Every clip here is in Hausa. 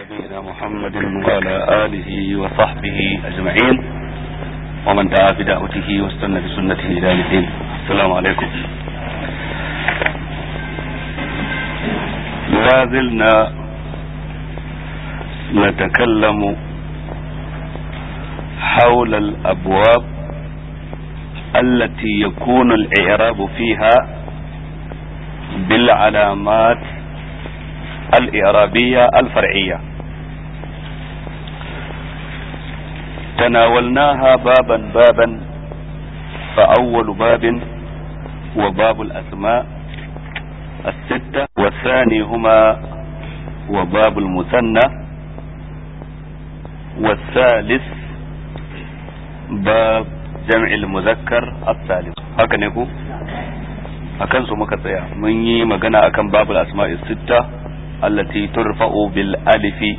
نبينا محمد وعلى آله وصحبه أجمعين ومن دعا بدعوته واستنى بسنته إلى الدين السلام عليكم لا زلنا نتكلم حول الأبواب التي يكون الإعراب فيها بالعلامات الإعرابية الفرعية تناولناها بابا بابا فأول باب وباب الأسماء الستة والثاني هما وباب المثنى والثالث باب جمع المذكر الثالث هكذا نقول akan su muka tsaya mun yi magana akan babul asma'i sitta allati turfa'u bil alifi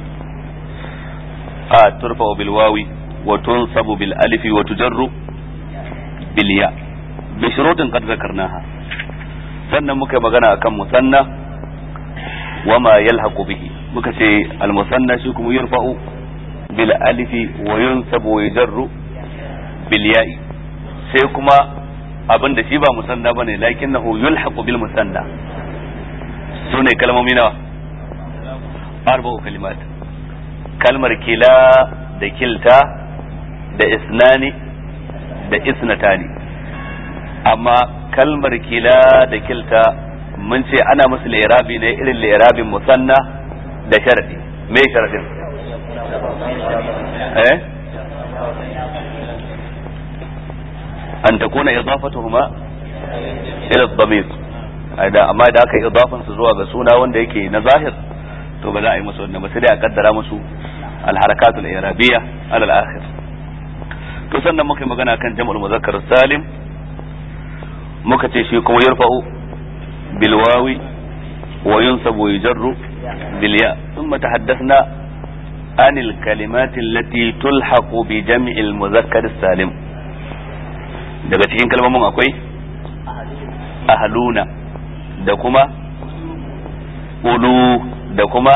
a turfa'u bil wawi wa tunsabu bil alifi wa tujarru bil ya bi shurutin qad zakarnaha sannan muka magana akan musanna wa ma yalhaqu bihi muka ce al musanna shi kuma yurfa'u bil alifi wa yunsabu wa yujarru bil ya'i sai kuma abin da shi ba musanna bane lakinnahu yulhaqu bil musanna sune kalmomi nawa arba'u kalimat kalmar kila da kilta da isnani da isnatani amma kalmar kila da kilta mun ce ana musu lirabi ne irin lirabin musanna da sharadi me sharadin eh an takuna idafatuhuma ila ad-damir da amma da aka idafan su zuwa ga suna wanda yake na zahir to ba za a yi musu wannan ba sai dai a kaddara musu al-harakat al-i'rabiyya ala al-akhir to sannan muka yi magana kan jam'ul muzakkar salim muka ce shi kuma yarfa'u bil wawi wa yunsabu wa yujarru bil ya thumma tahaddathna عن الكلمات التي تلحق بجمع المذكر السالم daga cikin kalmomin akwai ahaluna da kuma ulu da kuma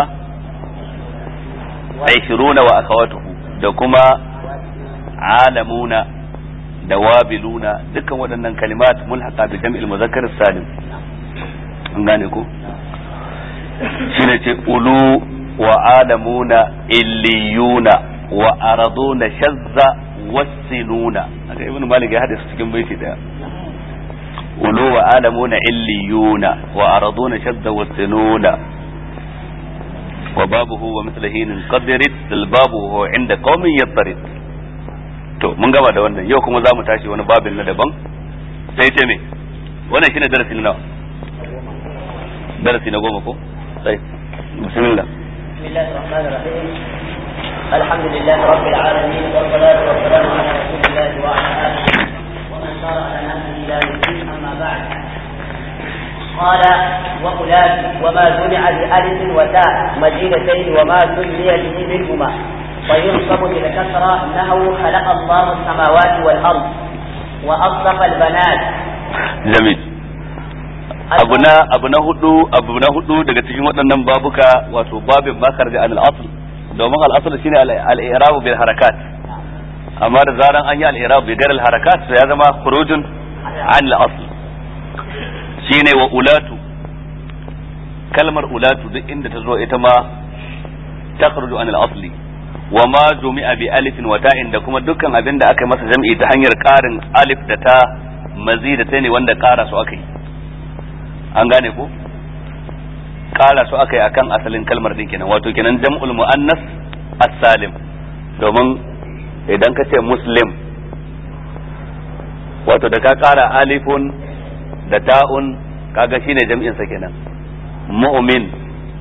aishiruna wa akawatuhu da kuma alamuna da wabiluna dukkan waɗannan kalimat mulhaqa bi jam'il muzakkar salim an gane ko shine ce ulu wa alamuna illiyuna wa araduna shazza wasinuna haka ibn malik ya hada su cikin baiti daya ulu wa alamuna illiyuna wa araduna shadda wasinuna wa babuhu wa mithlahin qadrit dal babu huwa inda qaumin yadrid to mun gama da wannan yau kuma zamu tashi wani babin na daban sai ce me wannan shine darasi na nawa darasi na goma ko sai bismillah bismillahir rahmanir rahim الحمد لله رب العالمين والصلاة والسلام على رسول الله وعلى آله ومن سار على نهجه إلى الدين أما بعد قال وأولاد وما جمع بألف وتاء مدينتين وما سمي به منهما وينصب بالكسرة أنه خلق الله السماوات والأرض وأصدق البنات جميل abu na abu na hudu abu na hudu daga cikin waɗannan babuka wato babin makar da al-asl domin al'asar shine al'irabu bil harakat amma da zaran an yi al'irabu bi gar harakat sai ya zama khurujun an al'asl shine wa ulatu kalmar ulatu duk inda ta zo ita ma ta kharuju an al'asli wa ma jumi'a bi alifin wa ta'in da kuma dukkan abin da aka yi masa jam'i ta hanyar karin alif da ta mazi da ta ne wanda kara su aka yi an gane ko kara su aka yi akan asalin kalmar din kenan wato kenan jam'ul muannas as-salim domin idan ka ce muslim wato da ka kara alifun da ta'un kaga shine jam'in sa kenan mu'min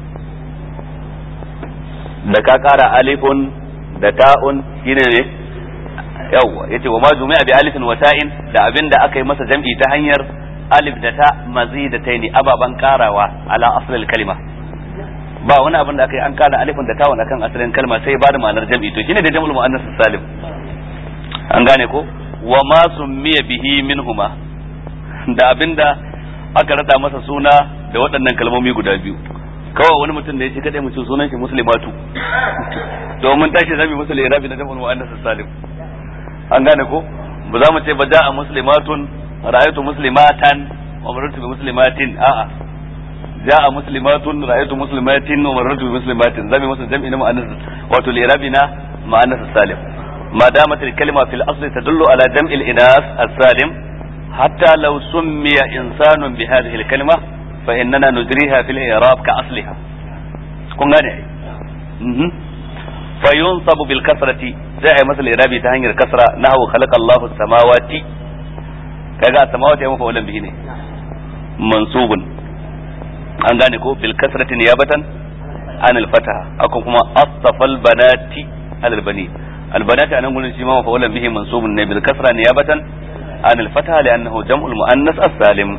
da ka kara alifun da ta'un shine ne yawwa yace wa ma jumi'a bi alifin wa ta'in da abinda aka yi masa jam'i ta hanyar alif da ta mazidataini ababan karawa ala asalin kalima ba wani abin da aka yi an kara alifin da tawon akan asalin kalma sai ba da ma'anar jam'i to shine da jam'ul muannas salim an gane ko wa ma summiya bihi minhuma da abinda aka rada masa suna da waɗannan kalmomi guda biyu kawai wani mutum da ya ce kadai mutum sunan shi muslimatu domin tashi zami musul irabi na jam'ul muannas salim an gane ko ba za mu ce ba ja'a muslimatun ra'aytu muslimatan wa marartu bi muslimatin a'a ja'a muslimatun ra'aytu muslimatin wa marartu bi muslimatin zami musul jam'i na muannas wato irabi na muannas salim ما دامت الكلمة في الأصل تدل على جمع الإناث السالم حتى لو سمي إنسان بهذه الكلمة فإننا نجريها في الإعراب كأصلها كن غني فينصب بالكسرة زي مثل الإعرابي تهني الكسرة نحو خلق الله السماوات كذا السماوات يوم فولا به منصوب an gane ko bil kasrati niyabatan an al fataha akan kuma asfal banati al bani al banati anan gurin shi ma mafa'ulan bihi mansubun ne bil kasra niyabatan an al fataha li'annahu jam'ul muannas as-salim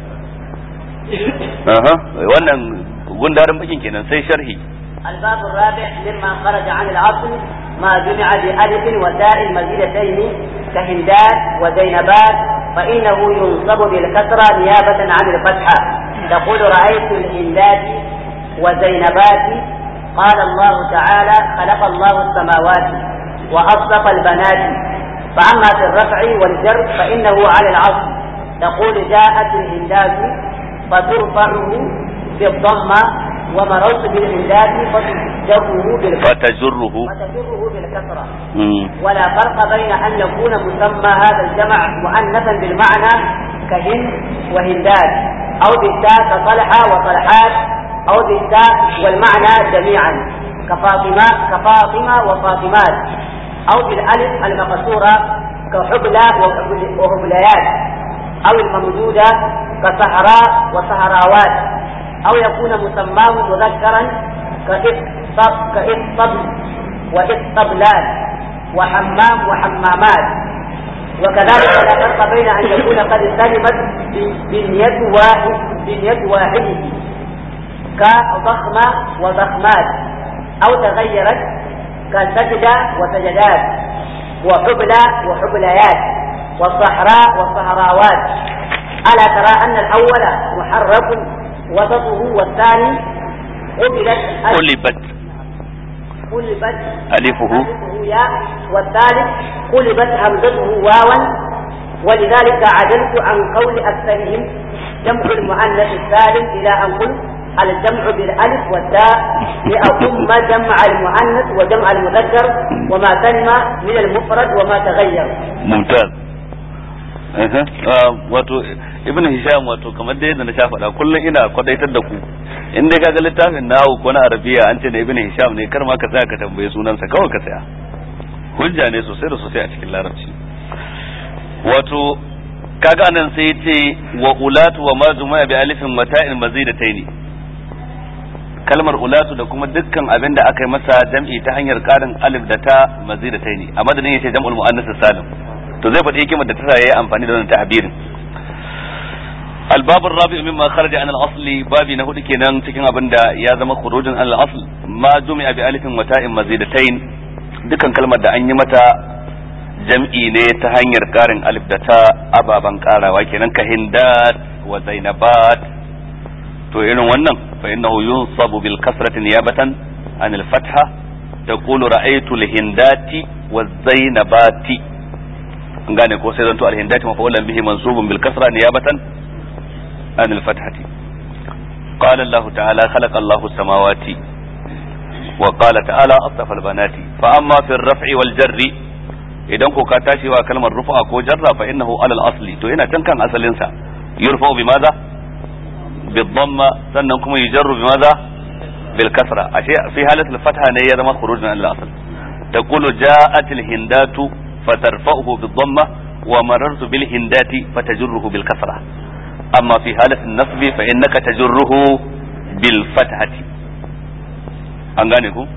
aha wannan gundarin bakin kenan sai sharhi الباب الرابع مما خرج عن العصر ما جمع بألف وتاء مزيدتين كهندات وزينبات فإنه ينصب بالكسرة نيابة عن الفتحة تقول رأيت الهندات وزينبات قال الله تعالى خلق الله السماوات وأصدق البنات فأما في الرفع والجر فإنه على العصر تقول جاءت الهندات فترفعه بالضمة ومررت بالهندات فتجره بالكسرة فتجره فتجره بالكسرة مم. ولا فرق بين أن يكون مسمى هذا الجمع مؤنثا بالمعنى كهند وهندات أو بالتاء كطلحة وطلحات أو بالتاء والمعنى جميعا كفاطمة كفاطمة وفاطمات أو بالألف المقصورة كحبلى وحبل- وحبليات أو الممدودة كسهراء وسهراوات أو يكون مسماه مذكرا كإسطب كإسطبل وإسطبلات وحمام وحمامات وكذلك لا فرق بين أن يكون قد سلمت بنية واحد بنية واحده كضخمة وضخمات أو تغيرت كسجدة وسجدات وحبلى وحبليات والصحراء والصحراوات ألا ترى أن الأول محرك وسطه والثاني قبلت قلبت قلبت ألفه ألفه ياء والثالث قلبت همزته واوا ولذلك عدلت عن قول أكثرهم جمع المؤنث السالم إلى أن قلت الجمع بالألف والتاء لأقم جمع المؤنث وجمع المذكر وما سلم من المفرد وما تغير mumtaz Aha. Ah, wato ibn hisham wato kamar da yadda na sha faɗa kullum ina kwadaitar da ku in dai kaga littafin nawo ko na arabiya an ce da ibn hisham ne kar ma ka tsaya ka tambaye sunansa kawai ka tsaya hujja ne sosai da sosai a cikin larabci wato kaga anan sai ya ce wa ulatu wa ma juma'a bi alifin mata'in mazidataini kalmar ulatu da kuma dukkan abin da aka yi masa jam'i ta hanyar karin alif da ta mazidataini a madadin yace jam'ul muannas salim to zai faɗi hikimar da ta sa yayi amfani da wannan ta'abirin الباب الرابع مما خرج عن الاصل بابي na hudu kenan cikin abin da ya zama khurujin an al-asl ma jumi'a bi alifin wa ta'in mazidatain dukan kalmar da an yi mata jam'i ne ta hanyar karin alif da ta ababan karawa kenan ka hindat wa zainabat to irin wannan fa innahu yunsabu bil kasrati niyabatan an al-fatha taqulu ra'aytu al-hindati wa zainabati an gane ko sai zanto al-hindati mafa'ulan bihi mansubun bil kasra niyabatan عن الفتحة قال الله تعالى خلق الله السماوات وقال تعالى أصطفى البنات فأما في الرفع والجر idan ko ka tashi wa kalmar rufa ko jarra fa innahu alal asli to yana can kan asalin sa yurfa bi maza bi dhamma sannan kuma yujarru bi maza bil kasra ashe fi halatul fatha ne ya zama khurujun al asl taqulu ja'at al hindatu fatarfa'uhu bi dhamma wa marartu bil hindati fatajurruhu bil kasra أما في حالة النصب فإنك تجره بالفتحة أنغانيكو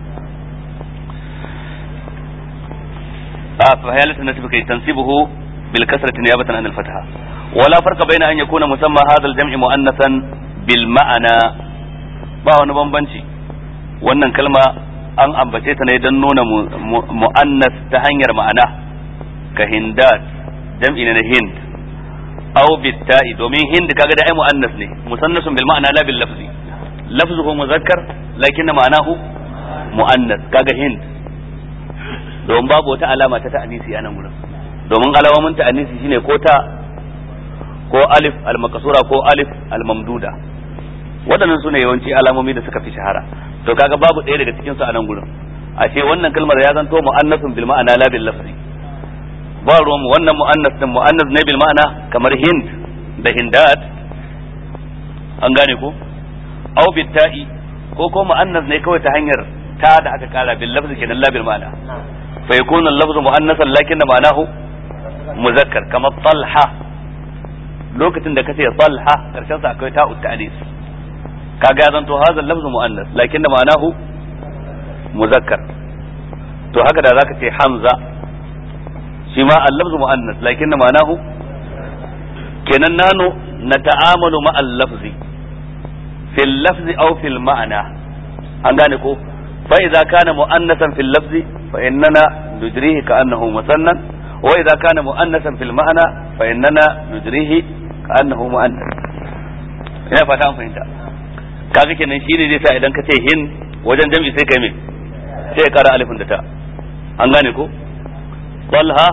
آه في حالة النصب كي تنصبه بالكسرة نيابة عن الفتحة ولا فرق بين أن يكون مسمى هذا الجمع مؤنثا بالمعنى ba wani bambanci wannan kalma an ambace ta ne don nuna mu'annas ta hanyar ma'ana ka hindat jam'i na hind aw bitta'i domin hind kaga da ai muannas ne musannasun bil ma'ana la bil lafzi lafzuhu muzakkar lakin ma'anahu mu'annas kaga hind domin babu wata alama ta ta'anisi a nan gurin domin alamomin ta'anisi shine ko ta ko alif al-makasura ko alif al-mamduda waɗannan su ne yawanci alamomi da suka fi shahara to kaga babu ɗaya daga cikin su a nan gurin a ce wannan kalmar ya zanto mu'annasun bil ma'ana la bil lafzi ba ruwan wannan mu'annas din mu'annas ne bil ma'ana kamar hind da hindat an gane ko aw bitta'i ko ko mu'annas ne kawai ta hanyar ta da aka kara bil lafzi kenan la bil ma'ana fa yakunu al-lafzu mu'annasan lakin ma'anahu muzakkar kamar talha lokacin da kace talha karshen sa akwai ta'ut ta'anis kaga zan to hadha lafzu muannas lakin ma'anahu muzakkar to haka da zaka ce hamza shi ma al-lafzu muannas lakin ma'anahu kenan nano nata'amalu ma al-lafzi fil lafzi aw fil ma'ana an gane ko fa idza kana muannasan fil lafzi fa innana nujrihi ka'annahu musannan wa idza kana muannasan fil ma'ana fa innana nujrihi ka'annahu muannas ina fata an fahimta kaga kenan shine zai sa idan ka ce hin wajen jam'i sai kai me sai ya kara alifin da ta an gane ko talha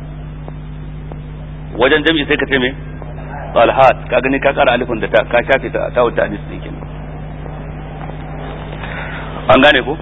wajen jam'i sai ka ce me talhat ka gani ka kara alifin da ta ka shafe ta ta wuta hadis din kenan an gane ko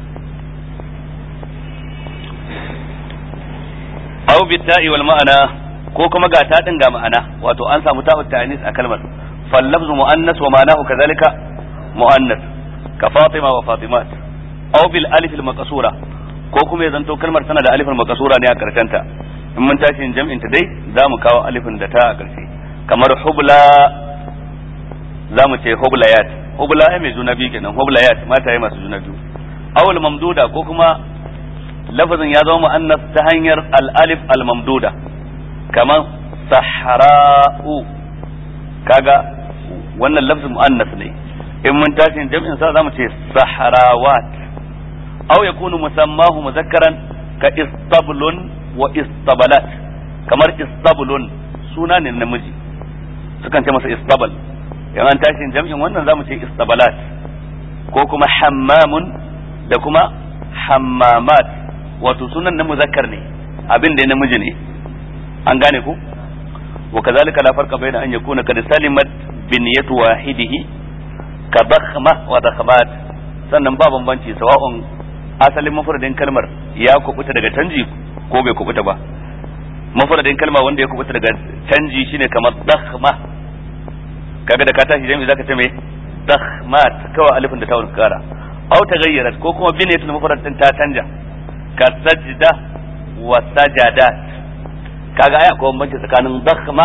aw bitta'i wal ma'ana ko kuma ga ta din ga ma'ana wato an samu ta'ut ta'anis a kalmar fal lafzu muannas wa ma'anahu kadhalika muannas ka fatima wa fatimat aw bil alif al maqsura ko kuma ya zanto kalmar tana da alifin maqsura ne a karshen ta in mun tashi jam'in ta dai za mu kawo alifin da ta a karshe kamar hubla za mu ce hublayat hubla ai mai juna biyu kenan hublayat mata yi masu juna biyu awul mamduda ko kuma lafazin ya zama mu'annas ta hanyar al-alif al-mamduda kamar sahra'u kaga wannan lafzin mu'annas ne in mun tashi jam'in sa zamu ce sahrawat aw yakunu musammahu muzakkaran ka istablun wa istabalat kamar istablun suna ne namiji sukan ce masa istabal in an tashi jam'in wannan zamu ce istabalat ko kuma hammamun da kuma hammamat wato sunan na muzakkar ne abin da namiji ne an gane ku wa kazalika la farqa bayna an yakuna kad salimat binyatu wahidihi ka dakhma wa dakhmat sannan ba bambanci sawa'un asalin mafradin kalmar ya kubuta daga canji ko bai kubuta ba mafradin kalma wanda ya kubuta daga canji shine kamar dakhma kaga da ka tashi jami'i zaka ce me dakhmat kawai alifin da ta wurin kara aw taghayyarat ko kuma binyatul mufrad din ta canja ka sajda wa sajadat kaga aya akwai bambanci tsakanin dakhma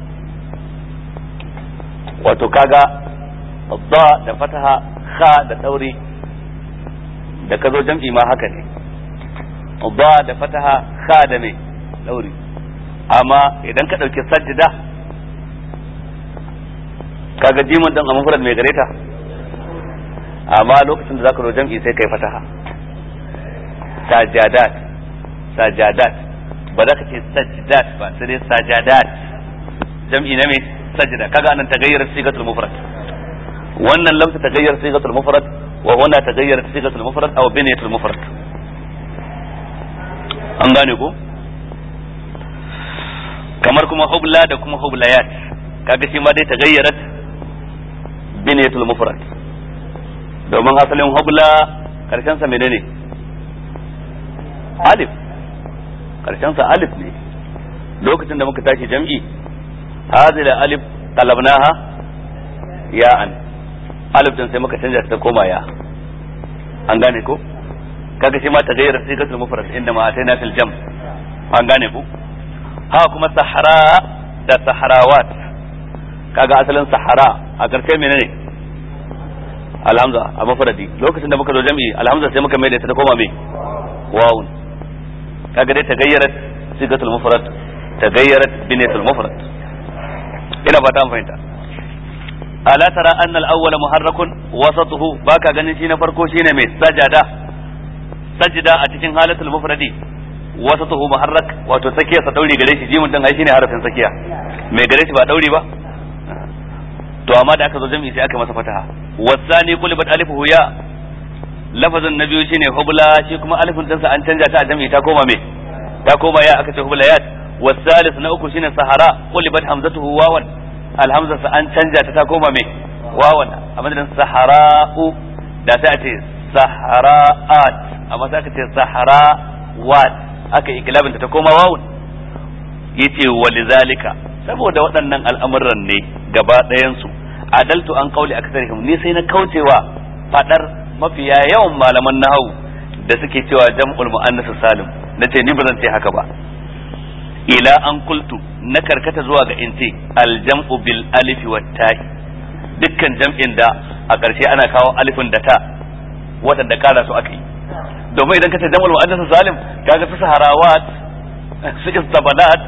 wato kaga da da fataha kha da dauri da ka zo jam'i ma haka ne da da fataha kha da me dauri amma idan ka dauki sajda kaga jimin dan a mufrad mai gareta amma lokacin da zaka zo jam'i sai kai fataha sajadat sajadat ba za ka ce sajdat ba sai dai sajadat jam'i na me sajda kaga anan tagayyara sigatul mufrad wannan lamsa tagayyara sigatul mufrad wa huna tagayyara sigatul mufrad aw binayatul mufrad an gane ko kamar kuma hubla da kuma hublayat kaga shi ma dai tagayyarat binayatul mufrad domin asalin hubla karshen sa menene alif karshen sa alif ne lokacin da muka tashi jam'i hadhihi alif qalabnaha ya'an alif din sai muka canja ta koma ya an gane ko kaga shi ma tagayyar sigatul mufrad inda ma ataina fil jam an gane ko ha kuma sahara da saharawat kaga asalin sahara a karshe menene alhamza a mafradi lokacin da muka zo jam'i alhamza sai muka mai da ta koma me wawun kaga dai tagayyarat sigatul mufrad tagayyarat binatul mufrad ina fata an fahimta ala tara anna al-awwal muharrakun wasatuhu baka ganin shi na farko shine mai sajada sajda a cikin halatul mufradi wasatuhu muharrak wato tsakiya sa dauri gare shi jimin din ai shine harafin tsakiya mai gare shi ba dauri ba to amma da aka zo jami'i sai aka masa fataha wasani qulibat alifuhu ya lafazin na biyu shine hubla shi kuma alifin dinsa an canja ta a jami'i ta koma me ta koma ya aka ce hublayat wasalis na uku shine sahara qulibat hamzatuhu wawan alhamza sa an canja ta ta koma me wawan a madadin sahara'u da sai a ce sahara'at amma sai aka ce saharawat aka ikilabin ta ta koma wawun yace walizalika saboda waɗannan al'amuran ne gaba ɗayan su adaltu an kauli aksarihim ni sai na kaucewa fadar mafiya yawan malaman nahawu da suke cewa jam'ul muannas salim nace ni ba zan ce haka ba ila an kultu na karkata zuwa ga in ce aljam'u bil alifi wat ta'i dukkan jam'in da a ƙarshe ana kawo alifin da ta waɗanda kara su aka yi domin idan ka ce jam'ul muannas salim kaga su saharawat su istabalat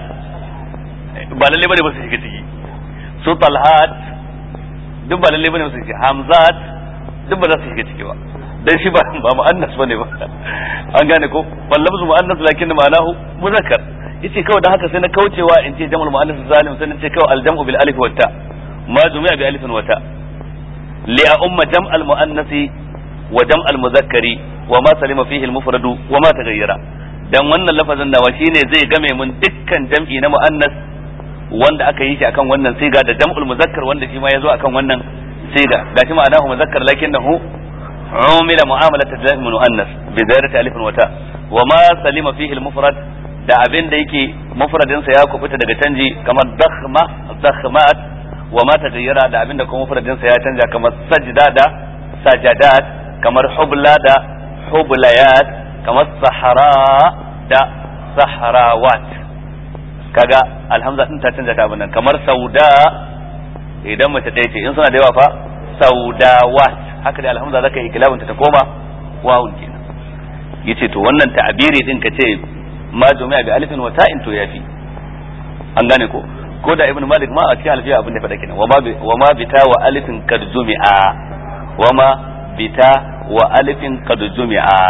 ba lalle bane ba su shiga ciki su talhat duk ba lalle bane ba su shiga hamzat duk ba za su shiga ciki ba dan shi ba ba muannas bane ba an gane ko wallabzu muannas lakin ma'anahu muzakkar yace kawai dan haka sai na kaucewa in ce jam'ul muannas zalim sai na ce kawai aljam'u bil alif wa ta ma jumi'a bi alif wa ta li a umma jam'al muannasi wa jam'al muzakkari wa ma salima fihi al mufradu wa ma taghayyara dan wannan lafazin nawa shine zai game mun dukkan jam'i na muannas wanda aka yi shi akan wannan siga da jam'ul muzakkar wanda shi ma yazo akan wannan siga gashi ma'anahu muzakkar lakinnahu umila mu'amalat al muannas bi ziyarati alif wa ta wa ma salima fihi al mufrad da abin da yake mufradinsa ya kubuta daga canji kamar dakhma dakhmat wa ma tagayyara da abin da kuma mufradinsa ya canja kamar sajda da sajadat kamar hubla da hublayat kamar sahara da sahrawat kaga alhamza din ta canja ta abin nan kamar sauda idan mace ɗaya ce in suna da yawa fa saudawat haka da alhamza zaka yi kilabinta ta koma wawun kenan yace to wannan ta'abiri din ka ce ma jumi'a bi alifin wa ta'in to yafi an gane ko ko da ibn malik ma a cikin alfiya abin da faɗa kenan wa ma bita wa alifin kad jumi'a wa ma bita wa alifin kad jumi'a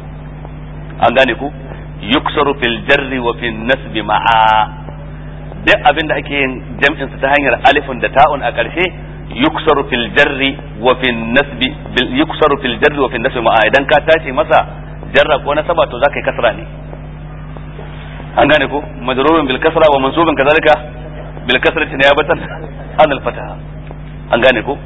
an gane ko yuksaru fil jarri wa fil nasbi ma'a duk abin da ake yin jam'in sa ta hanyar alifin da ta'un a ƙarshe yuksaru fil jarri wa fil nasbi yuksaru fil jarri wa fil nasbi ma'a idan ka tashi masa jarra ko nasaba to zaka yi kasra ne an gane ko majrurun bil kasra wa mansubun kadhalika bil kasrati niyabatan an al fataha an gane ko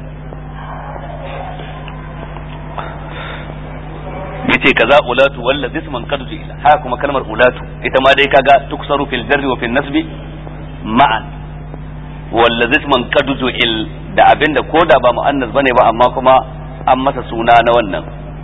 yace kaza ulatu walla isman qad ila haka kuma kalmar ulatu ita ma dai kaga tuksaru fil jarri wa fil nasbi ma'an walla isman qad il da abinda koda ba muannas bane ba amma kuma an masa suna na wannan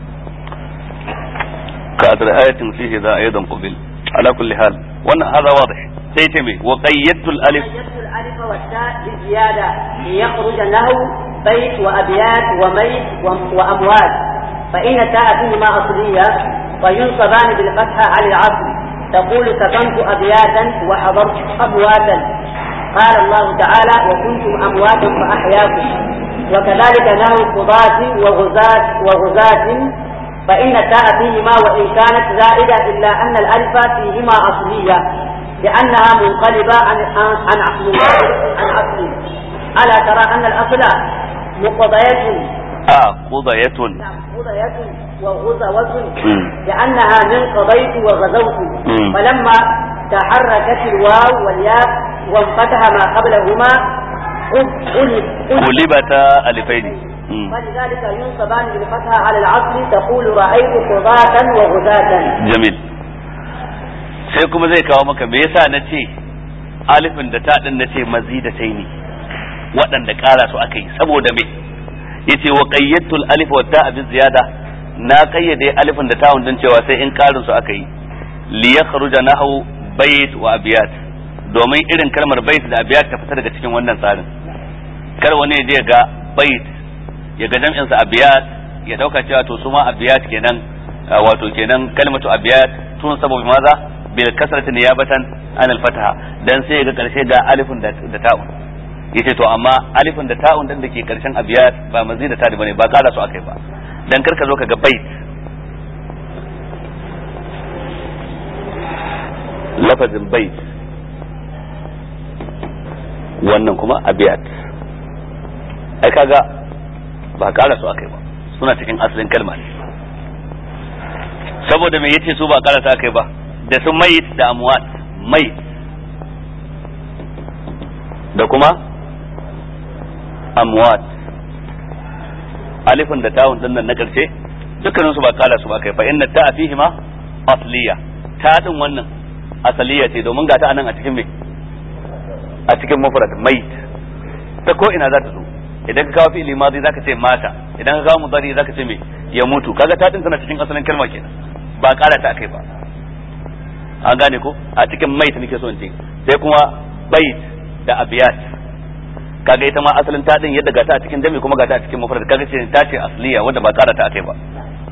ka ayatin fihi za aidan qabil ala kulli hal wannan hada wadih sai ce me wa qayyadtul alif qayyadtul alif wa ta bi ziyada li yakhruj lahu bayt wa abyat wa mayt wa amwat fa inna ta'a fihi ma asliya wa yunsaban bil fatha ala al asl تقول سكنت أبياتا وحضرت أمواتا قال الله تعالى وكنتم أمواتا فأحياكم وكذلك نهو قضاة وغزاة وغزاة فإن التاء فيهما وإن كانت زائدة إلا أن الألف فيهما أصلية لأنها منقلبة عن عن عن عن أصل ألا ترى أن الأصل مقضية آه قضية نعم قضية وغزوة لأنها من قضيت وغزوت فلما تحركت الواو والياء وانفتح ما قبلهما قلبتا ألفين ولذلك ينصبان بالفتحة على العصر تقول رأيت قضاة وغزاة جميل sai kuma zai kawo maka me yasa na ce alifin da ta din na ce mazidatai ne waɗanda ƙara su aka yi saboda me yace wa qayyatul alif wa ta'a bi ziyada na kayyade alifin da ta'un din cewa sai in ƙarin su aka yi li yakhruja nahu bayt wa abiyat domin irin kalmar bayt da abiyat ta fita daga cikin wannan tsarin kar wani ya je ga bayt ya ga jam'in sa abiyat ya dauka cewa to su ma abiyat kenan wato kenan kalmatu abiyat tun saboda maza bil kasrati niyabatan an al fataha dan sai ga karshe ga alifin da ta'un yace to amma alifin da ta'un din da ke karshen abiyat ba mazida ta bane ba kara su akai ba dan karka zo ka ga bait lafazin bait wannan kuma abiyat ai kaga ba kara su akai ba suna cikin asalin kalma ne saboda me yace su ba karasa kai ba da su mayit da amwat mayit da kuma amwat alifin da tawun din nan na karshe dukkanin su ba kala su ba kai fa inna ta fihi ma asliya ta din wannan asaliya ce domin ga ta anan a cikin me a cikin mufrad mayit ta ko ina za ta zo idan ka kawo fi'ili madi zaka ce mata idan ka kawo mudari zaka ce me ya mutu kaga ta din tana cikin asalin kalma kenan ba kara ta akai ba an gane ko a cikin mait nake so in ce sai kuma bait da abiyat kaga ita ma asalin ta din yadda gata a cikin jami kuma gata a cikin mufrad kaga ce ta ce asliya wanda ba kara ta akai ba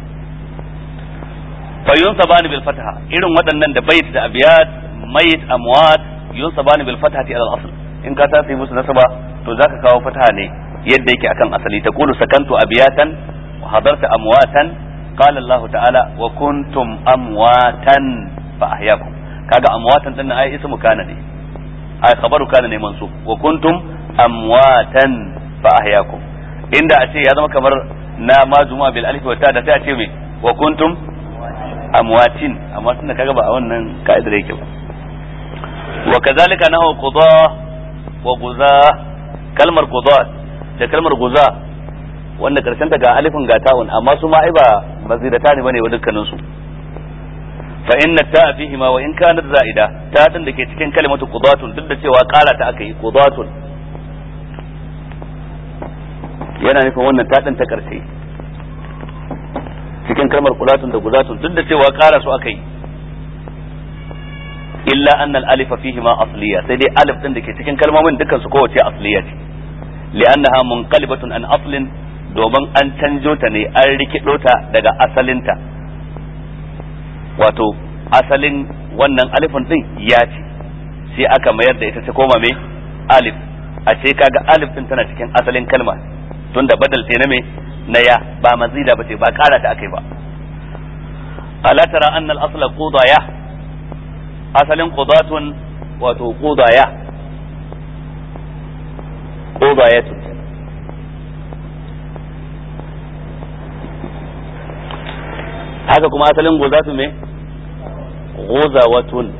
fa yunsabani bil fataha irin waɗannan da bait da abiyat mait amwat yunsabani bil fatahati ala al asl in ka tasi musu nasaba to zaka kawo fataha ne yadda yake akan asali ta qulu sakantu abiyatan wa hadarta amwatan qala Allah ta'ala wa kuntum amwatan fa ahyaakum kaga amwatan din ai ismu kana ne ai khabaru kana ne mansub wa kuntum amwatan fa ahyaakum inda a ce ya zama kamar na majuma bil alif wa ta da sai a ce me wa kuntum amwatin amma tunda kaga ba a wannan ka'idar yake ba wa kazalika nahu quda wa guza kalmar quda da kalmar guza wanda karshen ta ga alifin ga ta'un amma su ma ai ba mazidata ne bane wa dukkanin su fa inna ta'a fihi ma wa in kanat za'ida ta din da ke cikin kalimatu qudatun duk da cewa kara ta aka yi qudatun yana nufin wannan ta din ta karshe cikin kalmar qudatun da guzatun duk da cewa kara su aka yi illa anna al-alifa fihi ma asliya sai dai alif din da ke cikin kalmomin dukkan su kowace asliya ce li'annaha munqalibatun an aslin domin an canjo ta ne an rikido ta daga asalinta wato asalin wannan alifin din ya ce sai aka mayar da ita ta koma mai alif a ce kaga alif din tana cikin asalin kalma tunda badal ce na me na ya ba mazida ba ce ba kara ta akai ba ala tara anna al-asla qudaya asalin qudatun wato qudaya qudayatun haka kuma asalin gozatu me gozawatun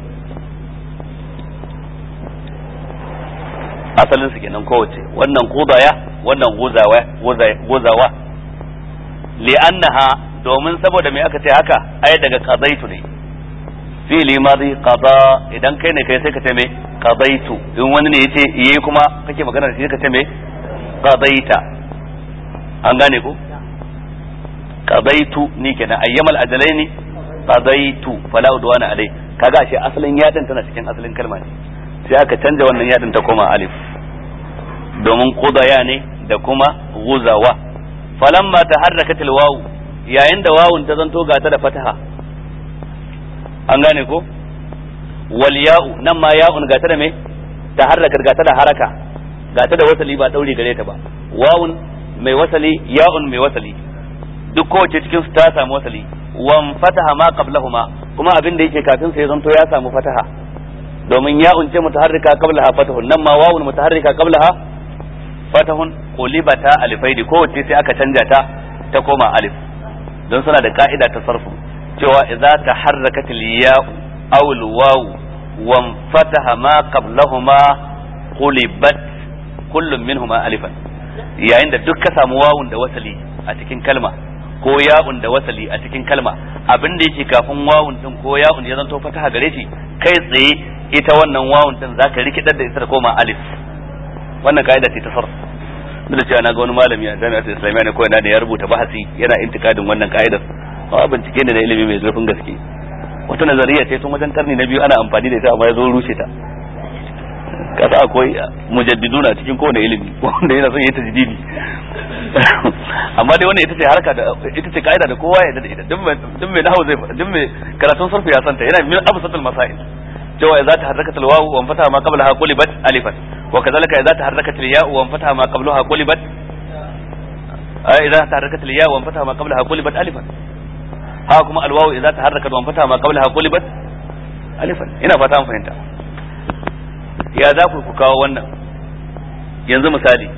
asalin su kenan kowace wannan qudaya wannan gozawa gozawa li'annaha domin saboda me aka ce haka ai daga qadaitu ne fi'li madi qada idan kai ne kai sai ka ce me qadaitu in wani ne yace yayi kuma kake magana da shi ka ce me qadaita an gane ko qadaitu ni kenan ayyamal ajalaini qadaitu fala udwana alai kaga ashe asalin yadin tana cikin asalin kalma ne sai aka canja wannan yadin ta koma alif domin qudaya ne da kuma guzawa falamma taharrakat alwaw yayin da wawun ta zanto gata da fataha an gane ko wal ya'u nan ma ya'un gata da me taharrakat gata da haraka gata da wasali ba dauri gare ta ba wawun mai wasali ya'un mai wasali duk kowace cikin su ta samu wasali wan fataha ma qablahuma kuma abin da yake kafin sa ya zanto ya samu fataha domin ya unce mutaharrika qablaha fatahun nan ma wawun mutaharrika qablaha fatahun qulibata alifaidi kowace sai aka canja ta ta koma alif don suna da ka'ida ta sarfu cewa idza taharrakat al-ya'u aw al-waw wan fataha ma qablahuma qulibat kullum minhuma alifan yayin da duk ka samu wawun da wasali a cikin kalma ko ya'un da wasali a cikin kalma abin da yake kafin wawun din ko ya'un ya zanto fataha gare shi kai tsaye ita wannan wawun din zaka rikidar da ita da koma alif wannan kaida ce ta sarf duk da cewa na ga wani malami a jami'ar islamiyya ne ko ina da ya rubuta bahasi yana intikadin wannan kaidar ba bincike ne da ilimi mai zurfin gaske wata nazariya ce tun wajen karni na biyu ana amfani da ita amma ya zo rushe ta kasa akwai mujaddiduna cikin kowane ilimi wanda yana son yi tajdidi amma dai wannan ita ce harka da ita ce kaida da kowa ya da ita duk mai duk mai nahwu zai duk mai karatun sarfu ya santa yana min absatul masail cewa idza taharrakat alwawu wa fataha ma qablaha qulibat alifan wa kadhalika idza taharrakat alya'u wa fataha ma qablaha qulibat idza taharrakat alya'u wa fataha ma qablaha qulibat alifan ha kuma alwawu idza taharrakat wa fataha ma qablaha qulibat alifan ina fata an fahimta ya za ku ku kawo wannan yanzu misali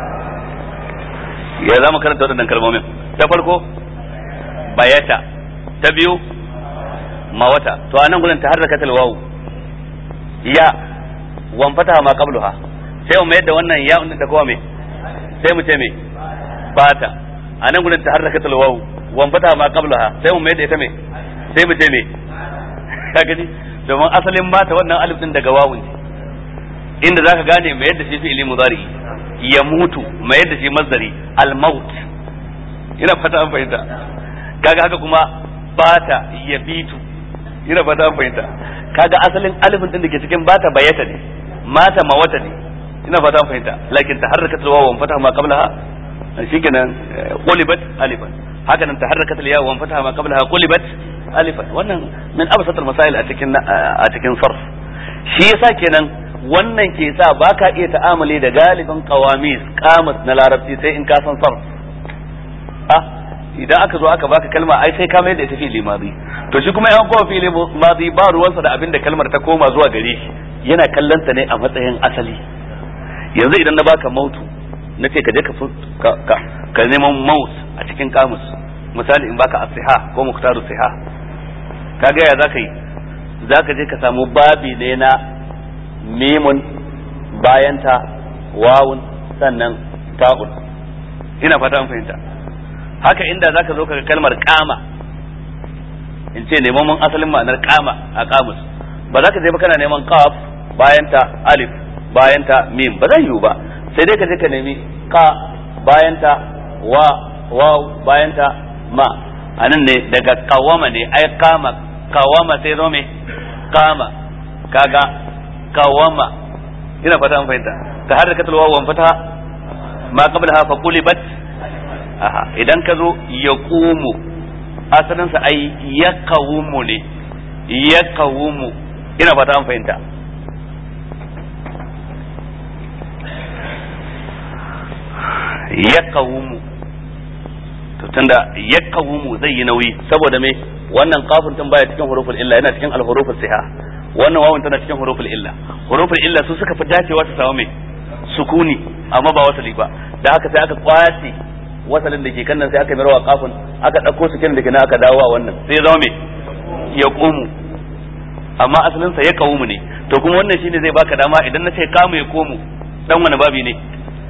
ya za mu karanta waɗannan kalmomin ta farko bayata ta biyu mawata to anan gurin taharrakat alwawu ya wan fataha ma qabluha sai mu yadda wannan ya da kowa me sai mu ce me bata anan gurin taharrakat alwawu wan fataha ma qablaha sai mu yadda ita me sai mu ce me ka gani domin asalin bata wannan alif din daga wawun ne inda zaka gane mai yadda shi fi'ili mudari ya mutu mai yadda shi masdari al-maut ina fata an fahimta kaga haka kuma bata ya bitu ina fata an fahimta kaga asalin alifin din da ke cikin bata bayata ne mata mawata ne ina fata an fahimta lakin taharrakat al-wawu wa fataha ma qablaha shikenan qulibat alifan haka nan taharrakat al-ya wa fataha ma qablaha qulibat alifan wannan min absat al-masail a cikin a cikin sarf shi yasa kenan wannan ke sa baka iya ta'amali da galibin qawamis qamus na larabci sai in ka san sarf ah idan aka zo aka baka kalma ai sai ka mai da ita fi'ili madi to shi kuma yan kowa fi'ili madi ba ruwansa da abin da kalmar ta koma zuwa gare shi yana kallon ta ne a matsayin asali yanzu idan na baka mautu na ce ka je ka ka ka neman maut a cikin kamus misali in baka asiha ko muktaru siha kaga ya zaka yi zaka je ka samu babi ne na mimun bayanta wawun sannan ta'un ina fata an fahimta haka inda zaka zo kaga kalmar kama in ce neman mun asalin ma'anar kama a kamus ba za ka je ba kana neman qaf bayanta alif bayanta mim ba zai yiwu ba sai dai ka je ka nemi ka bayanta wa waw bayanta ma anan ne daga kawama ne ai kama kawama sai zo me kama kaga kawama ina fata an fahimta ta harkatul waw wan fata ma qablaha fa qulibat aha idan ka zo ya ƙumu asalinsa ai ya kawumu ne ya kawumu ina fata an fahimta ya kawumu to tunda ya kawumu zai yi nauyi saboda me wannan kafin tun baya cikin huruful illa yana cikin alhuruful siha wannan wawun tana cikin huruful illa huruful illa su suka fi dacewa su samu me sukuni amma ba wasali ba da haka sai aka kwace wasalin da ke kan nan sai aka mirwa kafin aka ɗauko su kin da ke aka dawo a wannan sai ya zama me ya ƙumu amma asalin sa ya ƙawumu ne to kuma wannan shine zai baka dama idan na ce kamu ya komu dan wani babi ne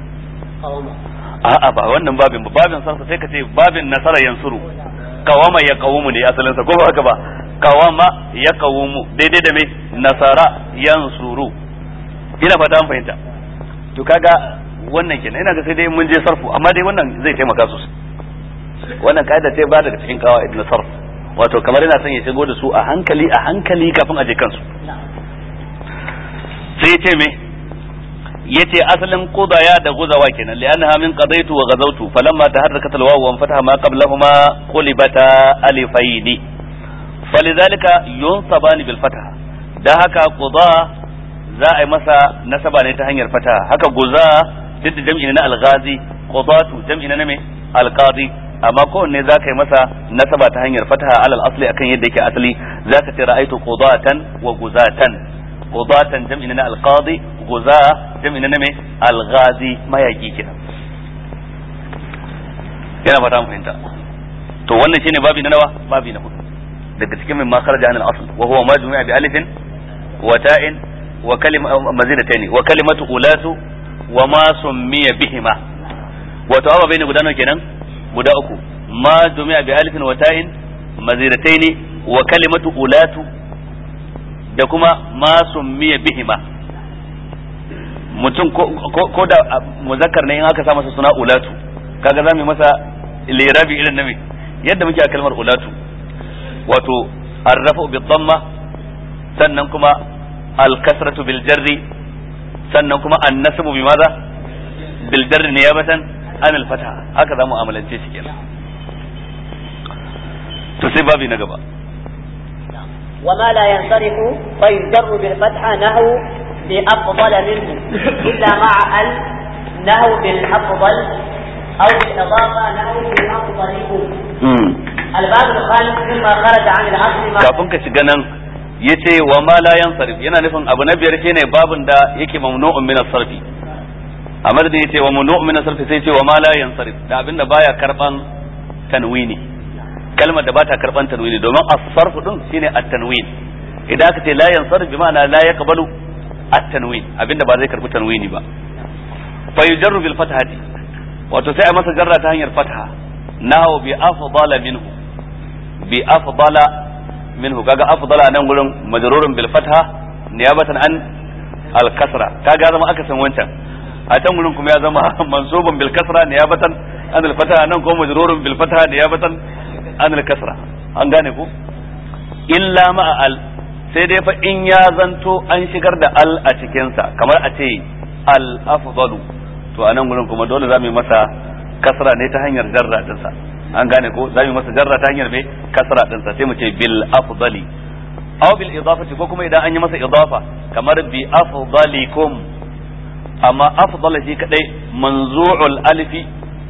a'a ba wannan babin ba babin sarfa sai ka ce babin nasara yansuru kawama ya ƙawumu ne asalin sa ko ba haka ba kawama ya ƙawumu daidai da me nasara yansuru ina fata an fahimta to kaga wannan kenan ina ga sai dai mun je sarfu amma dai wannan zai taimaka sosai wannan kaida ce ba daga cikin kawaid na sarf wato kamar yana son ya shigo da su a hankali a hankali kafin a je kansu sai ce me yace asalin qudaya da guzawa kenan li'annaha min qadaitu wa ghazawtu falamma taharrakat alwawu wa fataha ma qablahuma qulibata alifaini falidhalika yunsabani bil fataha da haka quda za a yi masa nasaba ne ta hanyar fataha haka guza duk da jam'i na alghazi qudatu jam'i na me alqadi amma kowanne za ka yi masa nasaba ta hanyar fataha alal asli akan yadda yake asali za ka ce ra'aitu qudatan wa guzatan qudatan jam'i na alqadi guza jam'i na me alghazi mayaki kenan yana fata mun fahimta to wannan shine babi na nawa babi na hudu daga cikin min ma kharaja an al-asl wa huwa ma jumi'a bi alifin wa ta'in wa kalima mazidataini wa kalimatu ulatu wa ma summiya bihima wato aba bai guda nawa kenan guda uku ma dumiya bi alifin wa ta'in mazirataini wa kalimatu ulatu da kuma ma summiya bihima mutum ko da muzakkar ne in aka sa masa suna ulatu kaga zamu masa lirabi irin na me yadda muke a kalmar ulatu wato arrafu bi dhamma sannan kuma al-kasratu bil jarri sannan kuma annasabu bi maza bil jarri niyabatan an al fataha haka zamu amalance shi kenan to sai babi na gaba وما لا ينصرف فيجر بالفتحة نحو بأفضل منه إلا مع ال نحو بالأفضل أو بالإضافة نحو بالأفضل الباب الخامس مما خرج عن الأصل ما kafin ka shiga nan yace wa ma la yansarif yana nufin abu na biyar shine babun da yake mamnu'un min as-sarfi a madadin yace wa mamnu'un min as-sarfi sai yace wa ma la yansarif da abinda baya karban tanwini kalmar da bata karban tanwini domin as-sarf din shine at-tanwin idan aka ce la yansarif bi ma'ana la yaqbalu at-tanwin abinda ba zai karbi tanwini ba fa yujarru bil fathati wato sai a masa jarra ta hanyar fatha nahu bi afdala minhu bi afdala minhu kaga afdala nan gurin majrurun bil fatha niyabatan an al kasra kaga zama aka san wancan a can gurin kuma ya zama mansubun bil kasra niyabatan an al fatha nan kuma majrurun bil fatha niyabatan an al kasra an gane ku illa ma al sai dai fa in ya zanto an shigar da al a cikin sa kamar a ce al afdalu to a nan gurin kuma dole za mu yi masa kasra ne ta hanyar jarra dinsa an gane ko za mu yi masa jarra ta hanyar mai kasra dinsa sai mu ce bil afdali aw bil idafati ko kuma idan an yi masa idafa kamar bi afdalikum amma afdal shi kadai manzu'ul alifi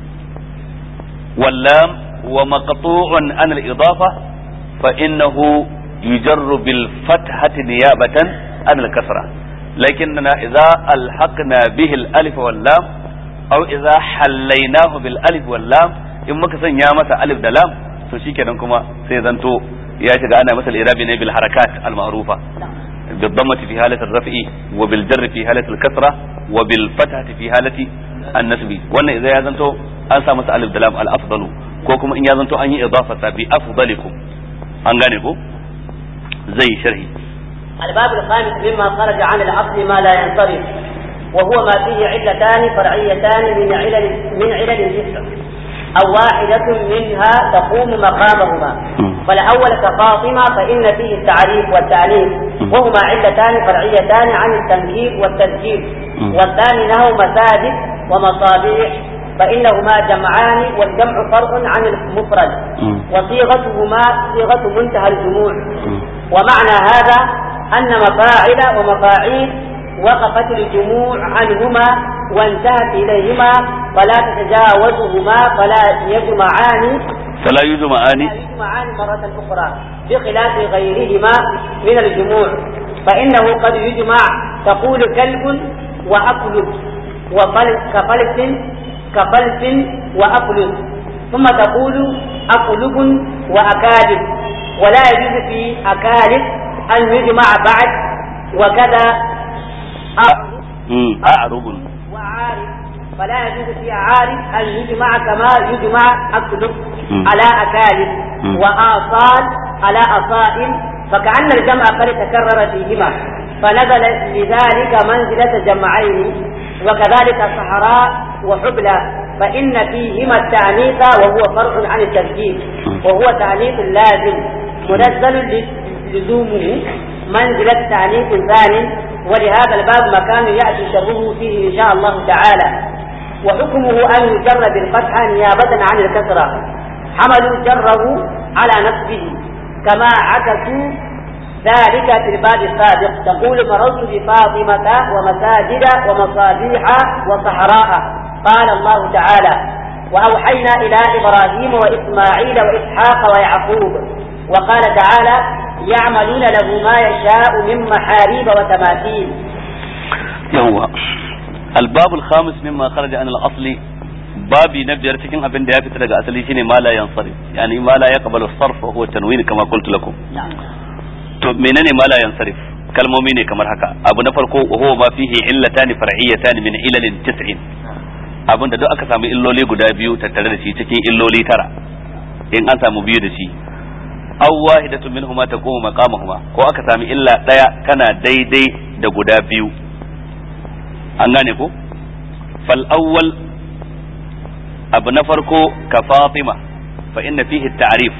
wal lam wa maqtu'un an al idafa fa innahu yujarru bil fathati niyabatan an al kasra لكننا إذا ألحقنا به الألف واللام أو إذا حليناه بالألف واللام إن مكسن يا مسا ألف دلام to shikenan kuma sai zanto ya shiga ana masa irabi ne bil harakat al ma'rufa bil dhammati fi halati al raf'i wa bil jarri fi halati al kasra wa bil fathati fi halati an nasbi wannan idan ya zanto an sa masa alif da lam al afdalu ko kuma in ya zanto an yi idafata bi afdalikum an gane ko zai sharhi الباب الخامس مما خرج عن الأصل ما لا ينصرف وهو ما فيه علتان فرعيتان من علل من علل الجسم أو واحدة منها تقوم مقامهما فالأول كفاطمة فإن فيه التعريف والتأنيث وهما علتان فرعيتان عن التنكير والتذكير والثاني له مساجد ومصابيح فإنهما جمعان والجمع فرع عن المفرد وصيغتهما صيغة منتهى الجموع ومعنى هذا أن مفاعل ومفاعيل وقفت الجموع عنهما وانتهت إليهما فلا تتجاوزهما فلا يجمعان فلا يجمعان لا يجمعان مرة أخرى بخلاف غيرهما من الجموع فإنه قد يجمع تقول كلب وأكلب وفلس كفلس كفلس وأفلس ثم تقول أقلب وأكالب ولا يجوز في أكالب أن يجمع بعد وكذا أعرب وعارف فلا يجوز في عارف أن يجمع كما يجمع أكلب على أكالب وآصال على أصائل فكأن الجمع قد تكرر فيهما فنزل لذلك منزلة جمعين وكذلك صحراء وحبلى فإن فيهما التعنيف وهو فرع عن التركيب وهو تعنيف لازم منزل لزومه منزلة تعنيف ثاني ولهذا الباب مكان يأتي شره فيه إن شاء الله تعالى وحكمه أن يجر بالفتحة نيابة عن الكسرة حملوا جره على نفسه كما عكسوا ذلك في الباب السابق تقول مررت بفاطمة ومساجد ومصابيح وصحراء قال الله تعالى وأوحينا إلى إبراهيم وإسماعيل وإسحاق ويعقوب وقال تعالى يعملون له ما يشاء من محاريب وتماثيل يوه الباب الخامس مما خرج عن الأصل babi na biyar cikin abin da ya fita daga asali shine ma la yansarif yani ma la yaqbalu sarf wa huwa tanwin kama qultu lakum to menene ma la yansarif kalmomi ne kamar haka abu na farko wa huwa ma fihi illatani far'iyatan min ilalin tis'in abin da duk aka samu illoli guda biyu tattare da shi cikin illoli tara in an samu biyu da shi aw wahidatu minhuma taqumu maqamahuma ko aka sami illa daya kana daidai da guda biyu an gane ko fal awwal abu na farko ka fatima fa inna fihi ta'rif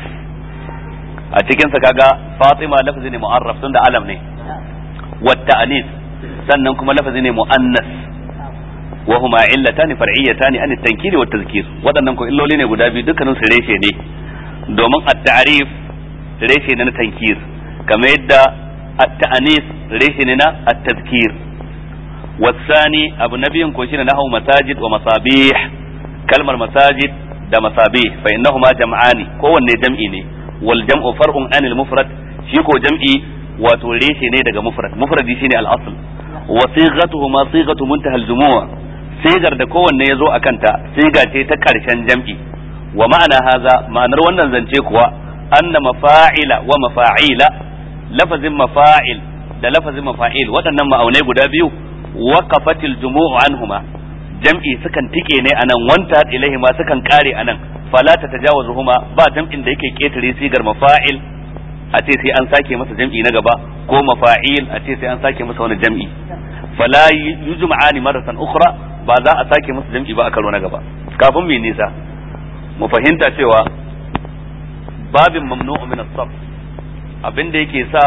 a cikin sa kaga fatima lafazi ne mu'arraf tunda alam ne wa ta'anis sannan kuma lafazi ne mu'annas wa huma illatani far'iyatani an at-tankiri wa tazkir wadannan ko illoli ne guda biyu dukkanin su reshe ne domin at-ta'rif reshe ne na tankir kamar yadda at-ta'anis reshe ne na at-tazkir والثاني أبو نبي كوشين نحو مساجد ومصابيح كلمة مساجد da masabih fa innahuma jam'ani kowanne jam'i ne wal jam'u far'un anil mufrad shi ko jam'i wato reshe ne daga mufrad mufradi shine al asl wa sighatuhuma sighatu muntaha al jumu'a sigar da kowanne yazo akan ta siga ce ta karshen jam'i wa ma'ana haza ma'anar wannan zance kuwa anna mafa'ila wa mafa'ila lafazin mafa'il da lafazin mafa'il waɗannan ma'aunai guda biyu waqafatil jumu'u anhuma jam'i sukan tike ne anan wanta ilaihi ma sukan kare anan fala ta tajawazuhuma ba jam'in da yake ketare sigar mafa'il a ce sai an sake masa jam'i na gaba ko mafa'il a ce sai an sake masa wani jam'i fala yujma'ani maratan ukhra ba za a sake masa jam'i ba a karo na gaba kafin mu nisa mu fahimta cewa babin mamnu'u min as-sarf abinda yake sa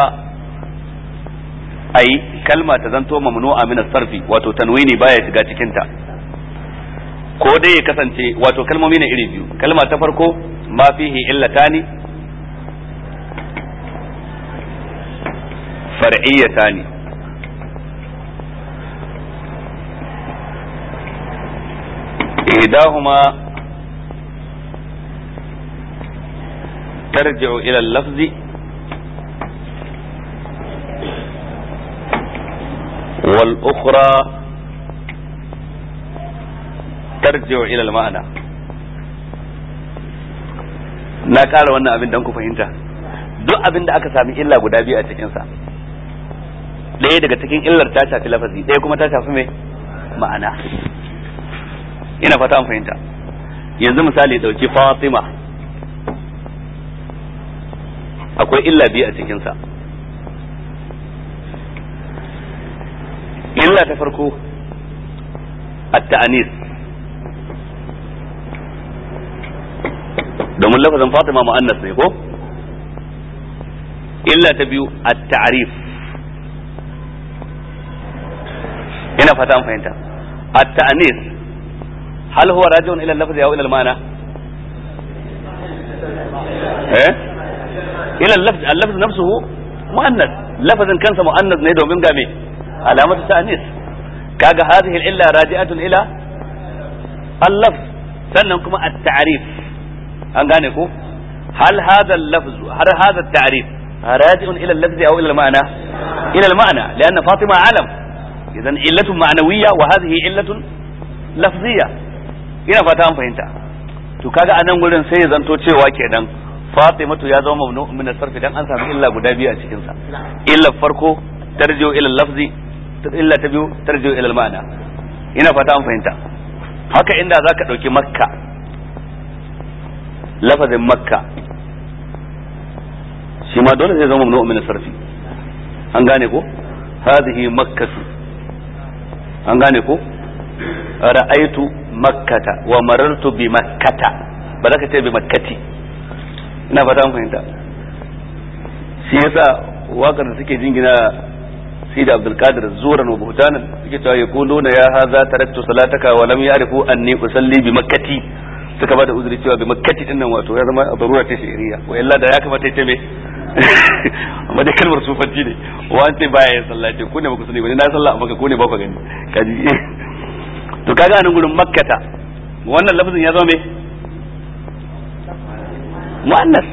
ai kalma ta zanto mamnu'a min as-sarfi wato tanwini baya shiga cikin ta ko dai ya kasance wato kalmomi ne iri biyu kalma ta farko ma fihi illatani far'iyatani إحداهما ترجع إلى اللفظ والأخرى ترجع إلى المعنى na ƙara wannan abin don ku fahimta duk abin da aka sami illa guda biyu a cikinsa ɗaya daga cikin illar ta shafi lafazi ɗaya kuma ta shafi mai ma'ana ina fata an fahimta yanzu misali dauki fatima akwai illa biyu a cikinsa illa ta farko at-ta'anis domin lafazin fatima mu'annas ne ko illa ta biyu at-ta'rif ina fata an fahimta at-ta'anis هل هو راجع الى اللفظ او الى المعنى ايه الى اللفظ اللفظ نفسه مؤنث لفظ كان مؤنث ne domin ga me alamatu ta'nis kaga hadhihi al-illa raji'atun ila al-lafz sannan kuma at-ta'rif an gane ko hal hadha al-lafz har hadha at-ta'rif raji'un ila al-lafz aw ila al-ma'na ila al-ma'na لان فاطمه علم اذا علة معنويه وهذه علة لفظيه ina fata an fahimta to kaga a nan gurin sai ya zanto cewa kenan Fatimatu ya zama mamnu min sarfi dan an samu illa guda biyu a cikin sa illa farko tarjiu ila lafzi illa ta biyu tarjiu ila ma'ana ina fata an fahimta haka inda zaka dauki makka lafazin makka shi ma dole zai zama mamnu min sarfi an gane ko hadhihi makkatu an gane ko ra'aitu makkata wa marartu bi makkata ba za ka ce bi makkati ina fata mun fahimta shi yasa wakar da suke jingina sidi abdul qadir zuran wa buhtanan suke cewa yaquluna ya hadha taraktu salataka wa lam ya'rifu anni usalli bi makkati suka bada uzuri cewa bi makkati din nan wato ya zama darura ta shari'a wa illa da ya kamata ya ce me amma dai kalmar sufanci ne wa an ce baya yin sallah ce ku ne ba ku sani ba na sallah amma ku ne ba ku gani kaji to kaga anan gurin makkata wannan lafazin ya zama me mu'annas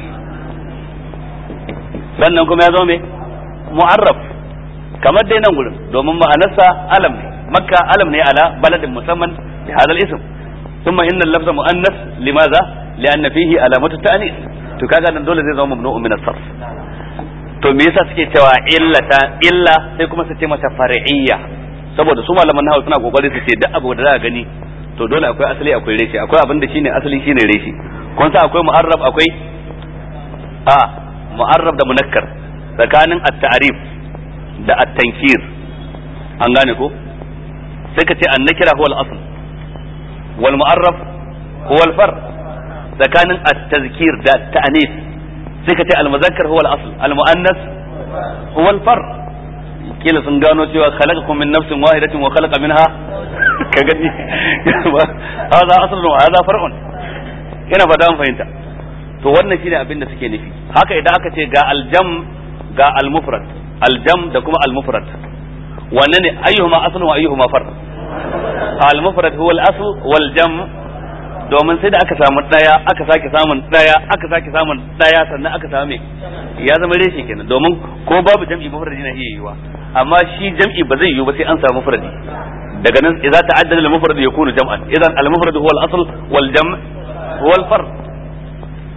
sannan kuma ya zama me mu'arraf kamar dai nan gurin domin ma'anarsa alam ne makka alam ne ala baladin musamman bi hadal ism thumma inna al-lafza mu'annas limadha li'anna fihi alamatu ta'nis to kaga nan dole zai zama mamnu'un min as-sarf to me yasa suke cewa illata illa sai kuma su ce mata far'iyya saboda su malaman nahawu suna kokari su ce duk abu da za a gani to dole akwai asali akwai reshe akwai abin da shine asali shine reshe kun sa akwai mu'arrab akwai a mu'arrab da munakkar tsakanin at-ta'rif da at-tankir an gane ko sai ka ce an-nakira huwa al-asl wal mu'arraf huwa al-far tsakanin at-tazkir da at-ta'nis sai ka ce al-muzakkar huwa al-asl al-mu'annas huwa al-far kila sun gano cewa khalaqakum min nafsin wahidatin wa khalaqa minha ka gani hada aslun wa hada far'un ina fata an fahimta to wannan shine abin da suke nufi haka idan aka ce ga aljam ga almufrad aljam da kuma almufrad wanne ne ayyuhuma aslun wa ayyuhuma far almufrad huwa al-asl wal jam domin sai da aka samu daya aka sake samun daya aka sake samun daya sannan aka samu ya zama reshe kenan domin ko babu jam'i mufradi na iya yiwa amma shi jam'i ba zai yiwu ba sai an samu mufradi daga nan idza ta'addada al-mufrad yakunu jam'an idan al-mufrad huwa al-asl wal jam' huwa al-fard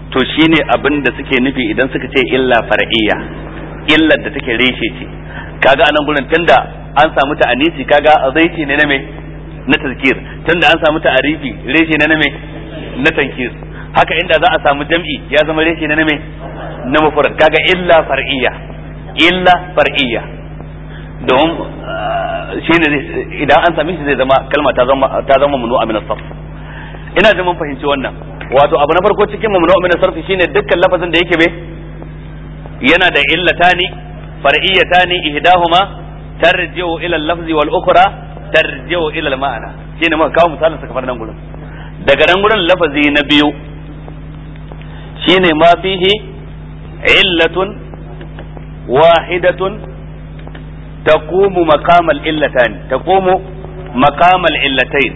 to shine abin da suke nufi idan suka ce illa far'iyya illar da take reshe ce kaga anan gurin tunda an samu ta anisi kaga zaiti ne na me na tazkir tunda an samu ta arifi reshe ne na me na tankir haka inda za a samu jam'i ya zama reshe ne na me na mufrad kaga illa far'iyya illa far'iyya don shine idan an sami shi zai zama kalma ta zama ta zama mamnu'a min as-sarf ina da mun fahimci wannan wato abu na farko cikin mamnu'a min as-sarf shine dukkan lafazin da yake be yana da illatani far'iyatani ihdahuma tarji'u ila al-lafzi wal ukhra tarji'u ila al-ma'na shine muka kawo misalin sa kamar nan gurin daga nan gurin lafazi na biyu shine ma fihi illatun wahidatun taqumu maqam al-illatan taqumu maqam al-illatayn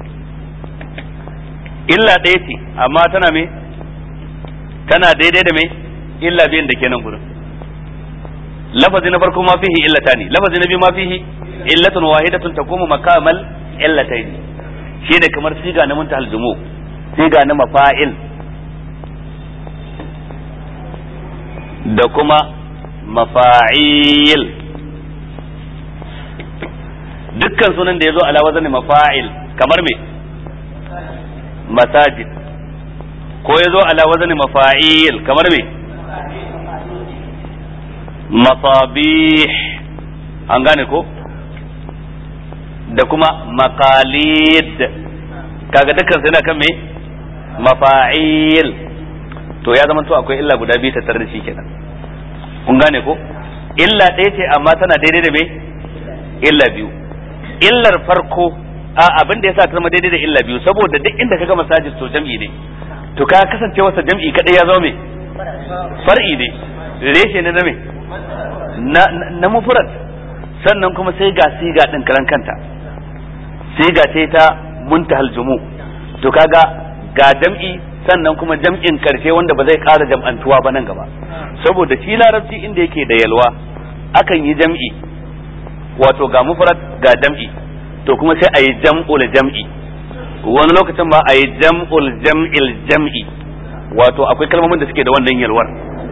illa ɗaya ce amma tana me tana daidai da me illa biyan da ke nan gurin lafazi na farko ma fihi illatani lafazi na biyu ma fihi illatun wahidatun taqumu maqamal illatayn shine kamar siga na muntahal jumu siga na mafa'il da kuma mafa'il dukkan sunan da ya zo ala wazani mafa'il kamar me masajid ko ya zo ala wazani mafa'il kamar me masabih an gane ko da kuma maqalid kaga dukkan su yana kan me mafa'il to ya zama to akwai illa guda biyu tattare da shi kenan kun gane ko illa ɗaya ce amma tana daidai da me illa biyu illar farko a abin da yasa ta zama daidai da illa biyu saboda duk inda kaga masajid to jam'i ne to ka kasance wasa jam'i kadai ya zama me far'i ne reshe ne na me na na mufrad sannan kuma sai ga siga din karan kanta siga ce ta muntahal jumu to kaga ga jam'i sannan kuma jam'in karshe wanda ba zai ƙara jam'antuwa ba nan gaba saboda shi larabci inda yake da yalwa akan yi jam'i wato ga mufrad ga jam'i to kuma sai a yi jam'ul jam'i wani lokacin ma a yi jam'ul jam'il jam'i wato akwai kalmomin da suke da wannan yalwar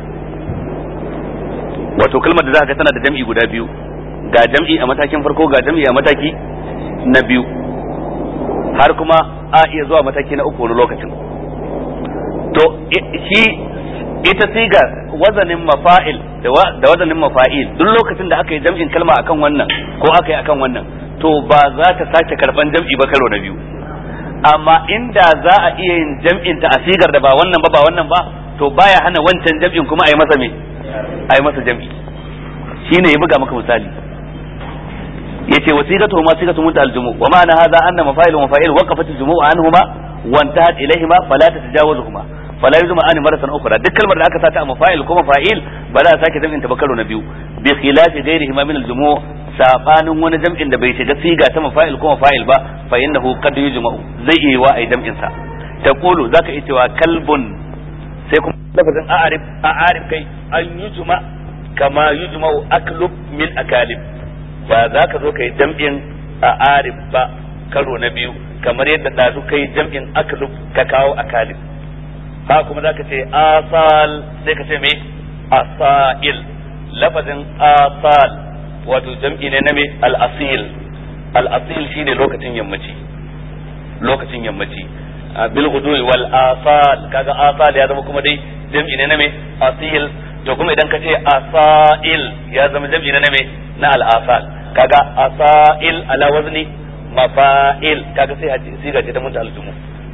wato kalmar da za ka tana da jam'i guda biyu ga jam'i a matakin farko ga jam'i a mataki na biyu har kuma a iya zuwa mataki na uku wani lokacin to shi ita siga wazanin mafa'il da wazanin mafa'il duk lokacin da aka yi jam'in kalma akan wannan ko aka yi akan wannan to ba za ta sake karban jam'i ba karo na biyu amma inda za a iya yin jam'in ta a sigar da ba wannan ba ba wannan ba to baya hana wancan jam'in kuma a yi masa me a yi masa jam'i shine ya buga maka misali yace wasigatu ma sigatu munta aljumu wa ma'ana hadha anna mafa'il wa mafa'il waqafat aljumu anhuma wa intahat ilayhima fala tatajawazuhuma fala yuzma an maratan ukhra duk kalmar da aka sata a mafa'il ko mafa'il ba za a sake jam'in ta ba karo na biyu bi khilafi ghairihima min aljumu sabanin wani jam'in da bai shiga siga ta mafa'il ko mafa'il ba fa innahu qad yujma'u zai iya wa ai jam'in sa taqulu zaka iya cewa kalbun sai kuma lafazin a'arif a'arif kai an yujma kama yujma'u aklub min akalib ba za ka zo kai jam'in a'arif ba karo na biyu kamar yadda ɗazu kai jam'in aklub ka kawo akalib ha kuma za ka ce asal sai ka ce me asail lafazin asal wato jam'i ne na me al-asil al-asil shine lokacin yammaci lokacin yammaci bil ghudwi wal asal kaga asal ya zama kuma dai jam'i ne na me asil to kuma idan ka ce asail ya zama jam'i ne na me na al-asal kaga asail ala wazni mafa'il kaga sai haji siga ce ta mutu aljumu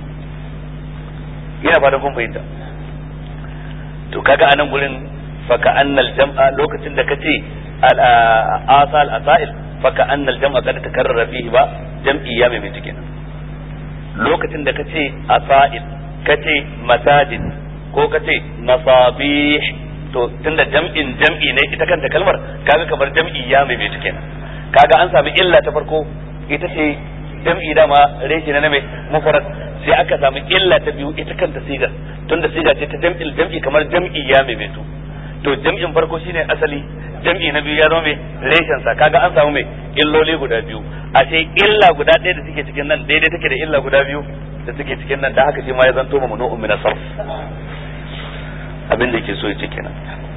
ina fatan kun fahimta to kaga anan gurin faka annal jam'a lokacin da kace al asal asail faka annal jam'a kada takarrara fihi ba jam'i ya mai kenan lokacin da kace asail kace masajid ko kace masabih to tunda jam'in jam'i ne ita kanta kalmar kaga kamar jam'i ya mai kenan kaga an sami illa ta farko ita ce jam'i dama reshe na mai mufarad sai aka samu illa ta biyu ita kanta sigar tunda siga ce ta jam'il jam'i kamar jam'i ya mai to jam'in farko shine asali jam'i na biyu ya zama mai reshen sa kaga an samu mai illoli guda biyu a ce illa guda ɗaya da suke cikin nan daidai take da illa guda biyu da suke cikin nan da haka shi ma ya zanto mamnu'un min sarf abin da yake so ya ce kenan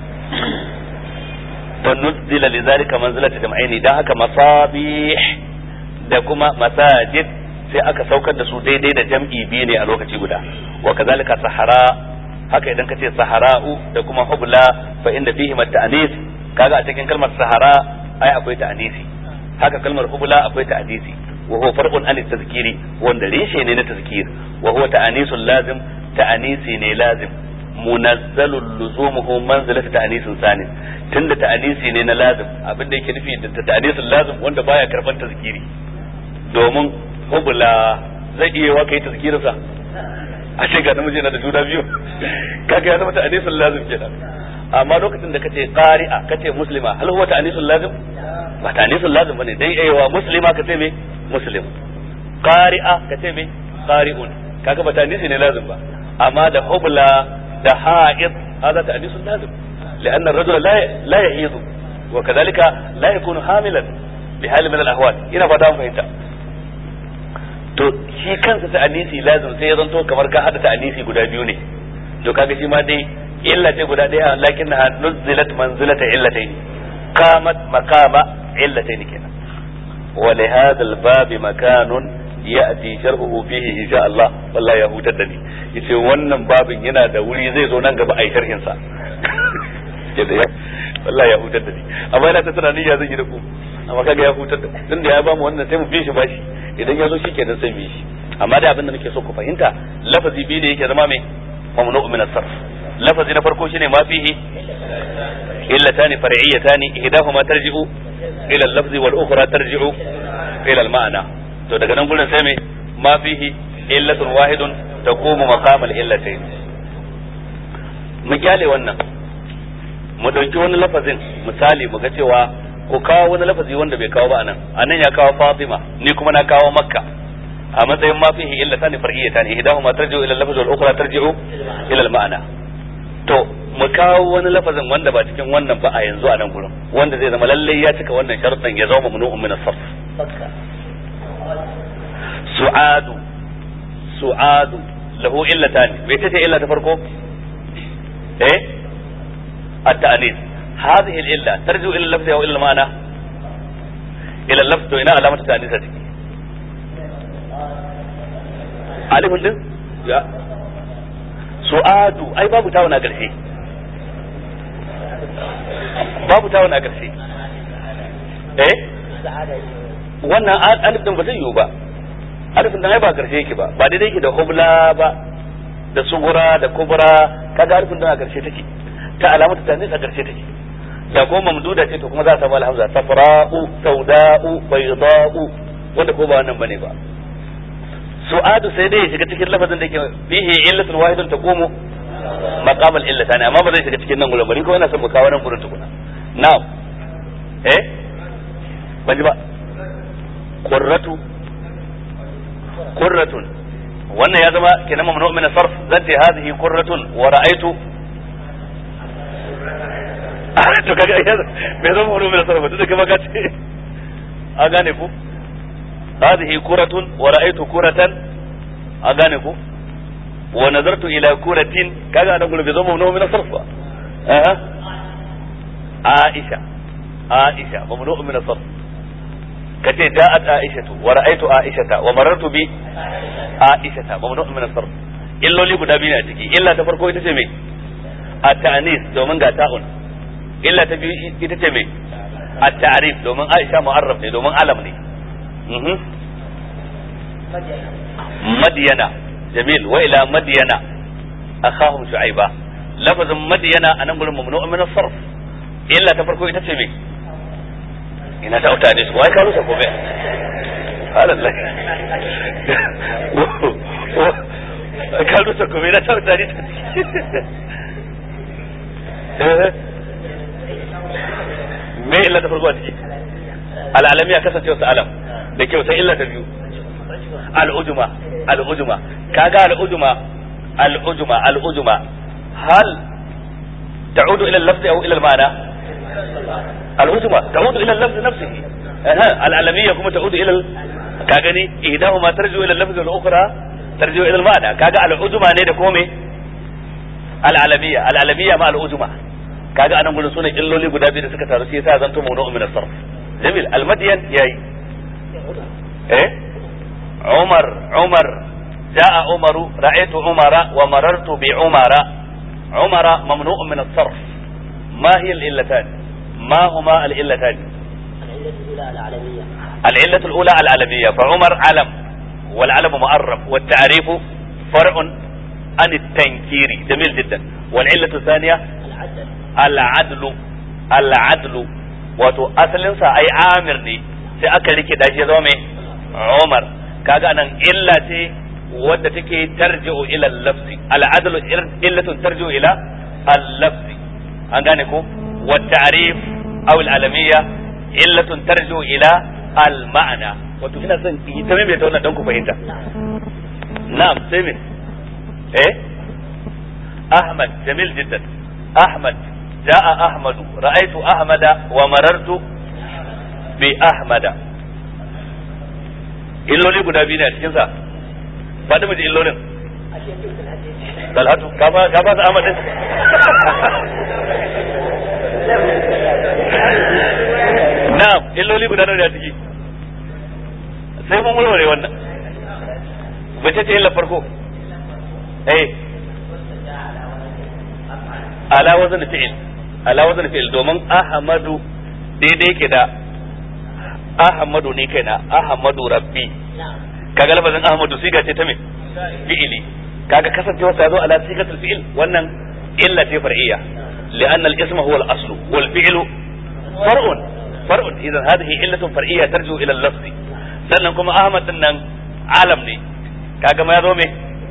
fa nuzzila lidhalika manzilata jam'aini dan haka masabih da kuma masajid sai aka saukar da su daidai da jam'i biyu ne a lokaci guda wa kazalika sahara haka idan ka ce sahara'u da kuma hubla fa inda fihi ta'anis kaga a cikin kalmar sahara ai akwai ta'anisi haka kalmar hubla akwai ta'anisi wa huwa farqun an tazkiri wanda reshe ne na tazkir wa huwa ta'anisul lazim ta'anisi ne lazim munazzalul luzumuhu manzilata ta'anisin sanin tunda ta'anisi ne na lazim abinda yake nufi da ta'anisul lazim wanda baya karban tazkiri domin hubla zai iya wa kai tazkirinsa a ce ga namiji na da juna biyu kaga ya zama ta'anisul lazim kenan amma lokacin da kace qari'a kace muslima hal huwa ta'anisul lazim ba ta'anisul lazim bane dai aiwa muslima kace me muslim qari'a kace me qari'un kaga ba ta'anisi ne lazim ba amma da hubla da ha'id hada ta'anisul lazim لأن الرجل لا لا يحيض وكذلك لا يكون حاملا بحال من الأحوال ina fata mun fahimta to shi kansa ta anisi lazim sai ya zanto kamar ka hada ta anisi guda biyu ne to kaga shi ma dai illa ce guda daya lakin ha nuzilat manzilata illatayn qamat maqama illatayn kenan wa li hadha al bab makanun ya'ti sharhuhu fihi insha Allah wallahi ya hutar da ni yace wannan babin yana da wuri zai zo nan gaba ai sharhin sa wallahi ya hutar da ni amma yana ta tunanin ya zan yi da ku amma kaga ya hutar da tun da ya bamu wannan sai mu bi shi bashi idan ya zo shi kenan sai mu yi shi amma da abin da nake so ku fahimta lafazi biyu da yake zama mai mamnu min as-sarf lafazi na farko shine ma fihi illatani far'iyatani ihdahuma tarji'u ila al-lafz wal ukhra tarji'u ila al-ma'na to daga nan gurin sai me ma fihi illatun wahidun taqumu maqam al-illatayn mu kyale wannan mu dauki wani lafazin misali mu ga cewa ku kawo wani lafazi wanda bai kawo ba anan anan ya kawo Fatima ni kuma na kawo Makka a matsayin ma fihi illa tani far'iyatan ihdahuma tarji'u ila al-lafz wal ukhra tarji'u ila al-ma'na to mu kawo wani lafazin wanda ba cikin wannan ba a yanzu a nan gurin wanda zai zama lalle ya cika wannan sharuɗin ya zama mamnu'un min as-sarf su'adu su'adu lahu illatan bai tace illa ta farko eh at-ta'anis هذه الإلة ترجع إلى اللفظ أو إلى المعنى إلى اللفظ وإلى علامة التأنيث ألف din ya su'adu ai babu tawon a ƙarshe babu tawon a ƙarshe eh wannan alif din ba zai yiwu ba alif din ai ba ƙarshe yake ba ba daidai yake da hubla ba da sugura da kubra kaga alif din a ƙarshe take ta alamatu tanis a ƙarshe take da ko mamduda ce to kuma za a samu alhamza safra'u sauda'u bayda'u wanda ko ba wannan bane ba su'adu sai dai ya shiga cikin lafazin da yake bihi illatun wahidun taqumu maqam al-illatani amma ba zai shiga cikin nan gurin bari ko yana son mu kawo nan gurin tukuna na'am eh ban ji ba qurratu qurratun wannan ya zama kenan mamnu min sarf zati hadhihi qurratun wa ra'aytu to kaga bai zama wani mai sarrafa tunda kuma ka ce a gane ku hadhihi kuratun wa ra'aytu kuratan a gane ku wa nazartu ila kuratin kaga anan gurin bai zama wani mai sarrafa eh Aisha Aisha mamnu min sarf kace ja'at Aishatu wa ra'aytu Aishata wa marartu bi Aishata mamnu min sarf illoli guda biyu ne a ciki illa ta farko ita ce me at-ta'nis domin ga ta'un illa ta biyu ita ce mai a ta'arif domin aisha mu'arraf ne domin alam ne madiyana jamil wa ila madiyana akhahum shu'aiba lafazin madiyana anan gurin mamnu min as-sarf illa ta farko ita ce mai ina ta utane su wai ka rusa ko bai halallah ka rusa ko bai na ta utane me illa ta farko a ciki al'alami ya kasance wasu alam da kyau sai illa ta biyu al'ujuma al'ujuma kaga al'ujuma al'ujuma al'ujuma hal ta'udu ila al-lafz aw ila al-ma'na al'ujuma ta'udu ila al-lafz nafsihi al'alamiyya kuma ta'udu ila ka gani ihdahuma tarju ila al-lafz wal ukhra tarju ila al-ma'na kaga al'ujuma ne da kome al-alamiyya al-alamiyya ma al-ujma kaga anan gurin sunan illoli guda biyu da suka taru sai yasa zanto mawdu'un min as-sarf jamil al-madyan yayi eh umar umar jaa umaru ra'aytu umara wa marartu bi umara umara mamnu'un min as-sarf ma hiya al-illatan ma huma al-illatan العلة الأولى العلمية فعمر علم والعلم معرف والتعريف فرع عن التنكير جميل جدا والعلة الثانية العدل العدل wato asalinsa ai amir ne sai aka rike da shi zama mai umar kaga nan illa ce wadda take tarji'u ila al-lafzi al-adlu illatun tarji'u ila al-lafzi an gane ko wa ta'rif aw al-alamiyya illatun tarji'u ila al-ma'na wato ina son yi ta mai ta wannan dan ku fahimta na'am sai me eh ahmad jamil jiddan ahmad جاء أحمد رأيت أحمد ومررت بأحمد illoli guda biyu ne a cikinsa faɗi mu ji illolin dalhatu ka ba su amadin na'am illoli guda nawa ne a ciki sai mun warware wannan bace ce illa farko eh ala wazan fi'il ala wazan fi'il domin ahmadu daidai ke da ahmadu ne kai na ahmadu rabbi kaga lafazin ahmadu siga ce ta me fi'ili kaga kasancewa ta zo ala sigatul fi'il wannan illa ce far'iyya لأن الاسم هو الأصل والفعل فرع فرع إذا هذه علة فرعية ترجو إلى اللفظ sannan kuma Ahmad din nan alam ne kaga ma ya zo me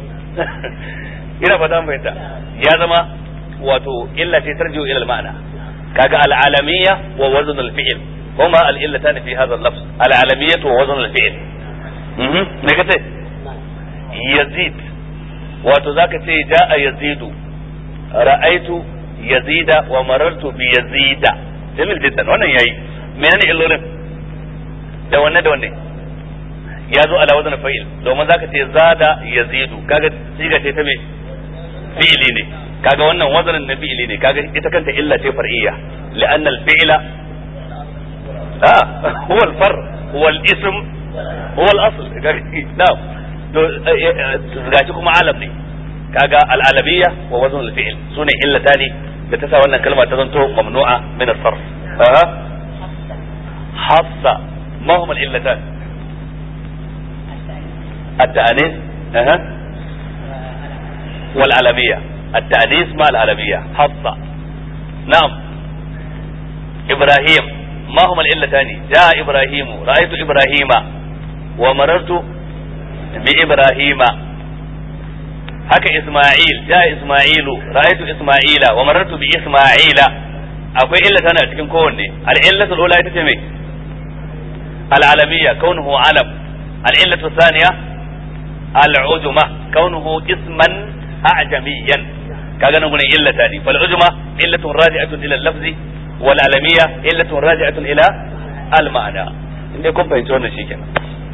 ina fata fahimta ya zama wato illa ce tarjiu ila al-ma'na kaga al-alamiyya wa wazn al-fi'l huma al-illatan fi hadha al-lafz al-alamiyyah wa wazn al-fi'l mhm me kace yazid wato zaka ce ja'a yazidu ra'aitu yazida wa marartu bi yazida jamil jiddan wannan yayi menene illolin da wanne da wanne ya zo ala wazn fa'il domin zaka ce zada yazidu kaga siga ce ta me fi'ili ne kaga wannan wazanin na fi'ili ne kaga ita kanta illa ce far'iyya li'anna al-fi'la ah huwa al-far huwa al-ism huwa al-asl na'am to gashi kuma alam ne kaga al-alamiyya wa wazn al-fi'l sune illatani da ta sa wannan kalma ta zanto mamnu'a min as-sarf aha hassa ma huma al-illatan التأنيث أها والعلمية التأنيث مع العلمية حفصة نعم إبراهيم ما هما العلتان جاء إبراهيم رأيت إبراهيم ومررت بإبراهيم haka Isma'il ja Isma'ilu ra'aytu Isma'ila wa marartu bi Isma'ila akwai illa tana a cikin kowanne al-illatu al-ula ita ce me al-alamiyya kaunuhu alam al-illatu thaniya al-ujma kaunuhu isman a'jamiyan kaga nan gurin illa tani fal ujma illatun raji'atun ila al-lafzi wal alamiyya illatun raji'atun ila al-ma'na inda kun fahimci wannan shikenan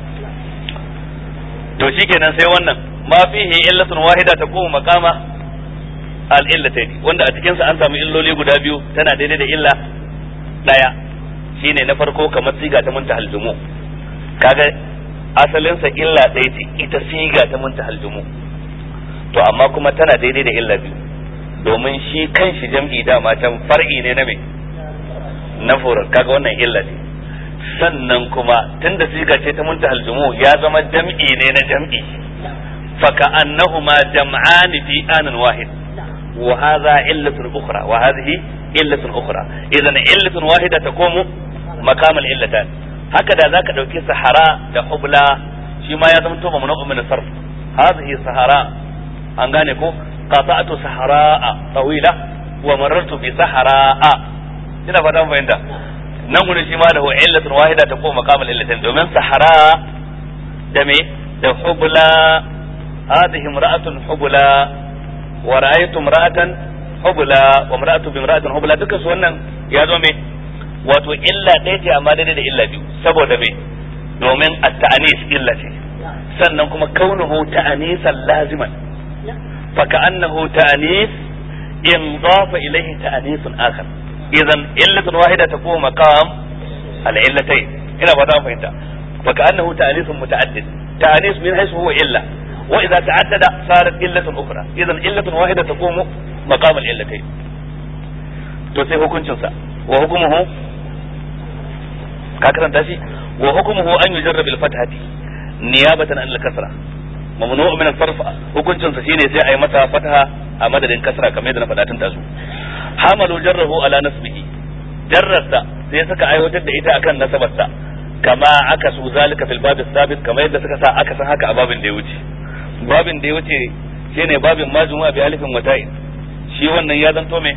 to shikenan sai wannan ma fihi illatun wahida taqumu maqama al-illatayn wanda a cikin sa an samu illoli guda biyu tana daidai da illa daya shine na farko kamar siga ta muntahal jumu kaga asalin sa illa ɗaya ce ita siga ta muntahal jumu to amma kuma tana daidai da illa biyu domin shi kanshi jam'i dama can far'i ne na me na furar kaga wannan illa ce sannan kuma tunda siga ce ta muntahal jumu ya zama jam'i ne na jam'i فكأنهما جمعان في آن واحد وهذا علة أخرى وهذه علة أخرى إذا علة واحدة تقوم مقام العلتان هكذا ذاك لو كي صحراء حبلى شما يزم توما من من الصرف هذه صحراء أنغانيكو قطعت صحراء طويلة ومررت بصحراء ina fata mun fahimta nan gurin shi ma da illatun wahida ta koma maqamal illatin domin sahara da me da hubla هذه امرأة حبلى ورأيت امرأة حبلى وامرأة بامرأة حبلى duka su wannan ya zo me wato illa ɗaya ce amma daidai da illa biyu saboda me domin at-ta'anis illa ce sannan kuma kaunuhu ta'anisan laziman fa ka'annahu ta'anis انضاف اليه تانيث اخر اذا علة واحدة تقوم مقام العلتين هنا بدأ فهمت فكأنه تأنيث متعدد تأنيث من حيث هو علة وإذا تعدد صارت علة أخرى إذا علة واحدة تقوم مقام العلتين تسي hukuncinsa wa hukumuhu ka karanta shi wa hukumuhu an yujarrab al fathati niyabatan an al kasra mamnu min al sarf hukuncinsa shine sai ayi masa fataha a madadin kasra kamar yadda na faɗa tun tazu hamalu jarrahu ala nasbihi jarrarsa sai suka aiwatar da ita akan nasabarsa kama aka su zalika fil babis sabit kamar yadda suka sa aka san haka a babin da ya wuce babin da ya wuce shine babin majmu'a bi alifin wata'in shi wannan ya zanto me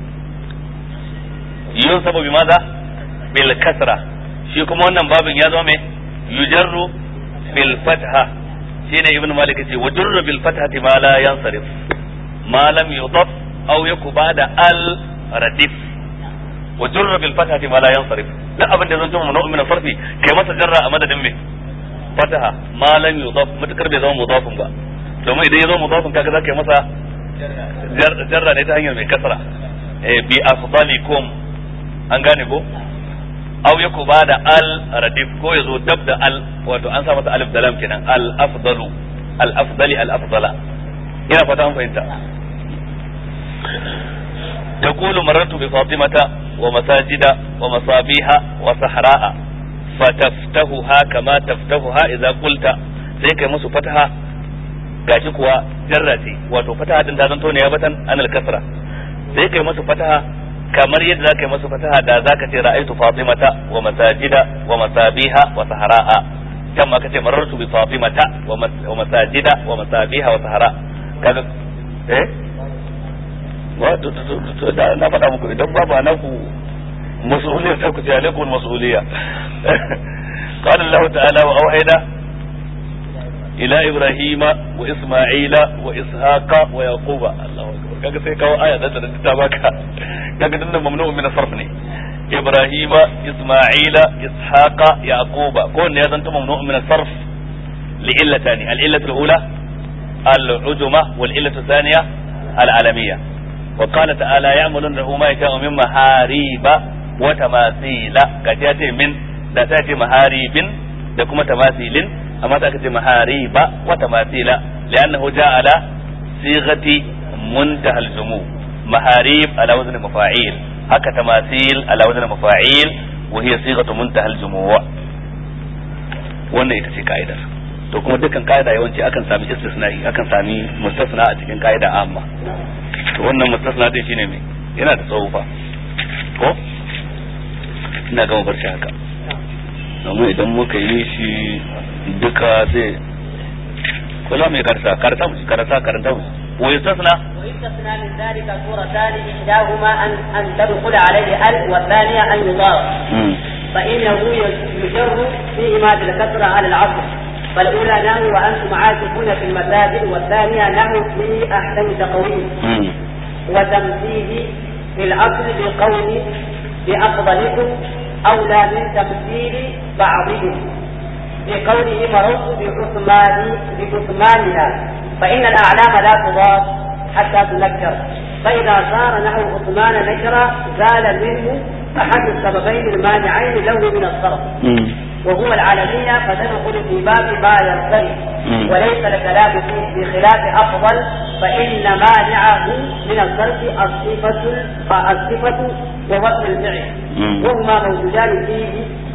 yun sabu bi maza bil kasra shi kuma wannan babin ya zama me yujarru bil fatha shine ibnu malik ce wa jurru bil fathati ma la yansarif ma lam yudaf aw yakuba da al radif wa jurru bil fathati ma la yansarif duk abin da zan tuma mun min sarfi kai masa jarra a madadin me fataha ma lam yudaf mutakar bai zama mudafin ba domin idan ya zama mudafin kaga zaka yi masa jarra ne ta hanyar mai kasra bi afdalikum an gane ko aw yaku ba da al radif ko yazo dab da al wato an sa masa alif da lam kenan al afdalu al afdali al afdala ina fata an fahimta تقول مررت بفاطمة ومساجد ومصابيح وصحراء فتفتهها كما تفتهها إذا قلت sai kai musu fataha gashi kuwa jarra ce wato fataha din ta zanto ne ya batan anal kasra sai kai musu fataha kamar yadda za ka yi masu fataha da za ka ce ra'aitu fatimata wa masajida wa masabiha wa sahara'a can ma ka ce marartu bi fatimata wa masajida wa masabiha wa sahara kaga eh wa na faɗa muku idan babu na ku mas'uliyya sai ku ce alaikum mas'uliyya قال الله تعالى وأوحينا إلى إبراهيم وإسماعيل وإسحاق ويعقوب الله أكبر kaga sai kawo aya da ta baka kaga dinnan mamnu'un min sarf ne ibrahima isma'ila ishaqa yaquba ko ne ya zanta mamnu'un min sarf li illatani al illatu al-ula al-ujma wal illatu thaniya al-alamiyya wa qala ta'ala ya'malun lahu ma yasha'u min mahariba wa tamasila kaje ya ce min da ta ce maharibin da kuma tamasilin amma ta ce mahariba wa tamasila li'annahu ja'ala sighati منتهى الجموع محاريب على وزن مفاعيل هكا تماثيل على وزن مفاعيل وهي صيغة منتهى الجموع wannan ita ce ka'idar to kuma dukkan ka'ida yawanci akan sami istisna'i akan sami mustasna a cikin ka'ida amma to wannan mustasna din shine me yana da tsawo fa ko ina gama bar shi haka domin idan muka yi shi duka zai kula mai karsa karta mu karasa karanta mu ويستثنى ويستثنى من ذلك صورتان إحداهما أن أن تدخل عليه ال والثانية أن يضاف فإنه يجر فيهما بالكسرة على العصر فالأولى نحو وأنتم عاكفون في المساجد والثانية نحو في أحسن تقويم وتمثيل في الأصل بقول بأفضلكم أولى من تمثيل بعضهم بقوله مررت بعثمان بعثمانها فإن الأعلام لا تضاف حتى تنكر فإذا صار نحو عثمان نكرا زال منه أحد السببين المانعين له من الصرف وهو العالمية فتدخل في باب ما ينصرف وليس الكلام فيه بخلاف أفضل فإن مانعه من الصرف الصفة الصفة ووصف الفعل وهما موجودان فيه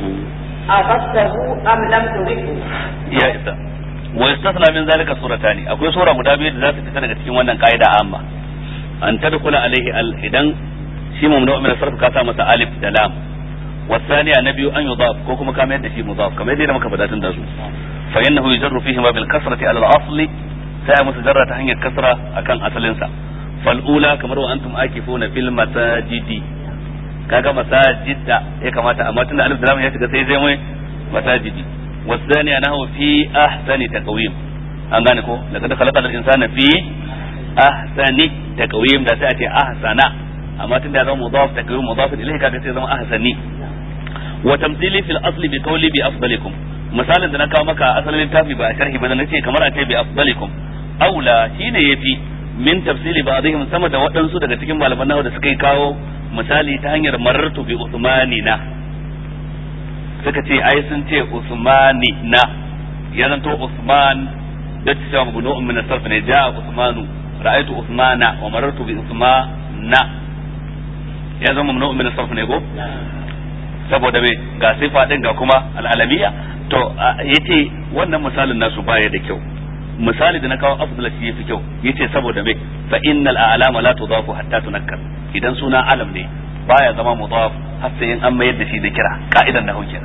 أخذته أم لم تدركه يا إسلام ويستثنى من ذلك سورتان akwai sura guda biyu da za su fita daga cikin wannan ka'ida amma an tadkhula alaihi al idan shi mamnu min sarf ka sa masa alif da lam wasaniya na biyu an yudaf ko kuma ka mayar da shi mudaf kamar yadda muka faɗa tun da su fa innahu yujarru fihi ma bil kasrati ala al asli sai musu jarra ta hanyar kasra akan asalin sa fal ula kamar wa antum akifuna fil masajidi kaga masajida ya kamata amma tunda alif da lam ya shiga sai zai mai masajidi والثاني أنه في أحسن تقويم an gane ko laqad khalaqal insana fi ahsani taqwim da sai a ce ahsana amma tunda ya zama mudaf taqwim mudaf ilayhi kaga sai zama ahsani wa tamthili fil asli bi qawli bi afdalikum misalin da na kawo maka asalin littafi ba a sharhi ba nace kamar a ce bi afdalikum aula shine yafi min tafsili ba'dihim sama da waɗansu daga cikin malaman nawa da suka yi kawo misali ta hanyar marartu bi usmanina suka ce ai sun ce usmanina ya zanto usman da ta cewa mabnu'un min as-sarf ne ja'a usmanu ra'aytu usmana wa marartu bi usmana ya zama mamnu'un min as-sarf ne go saboda me ga sifa din ga kuma al'alamiya to yace wannan misalin nasu baya da kyau misali da na kawo afdal shi yafi kyau yace saboda me fa innal a'lama la tudafu hatta tunakkar idan suna alam ne baya zama mudaf har sai in an mayar da shi da kira ka'idan da kenan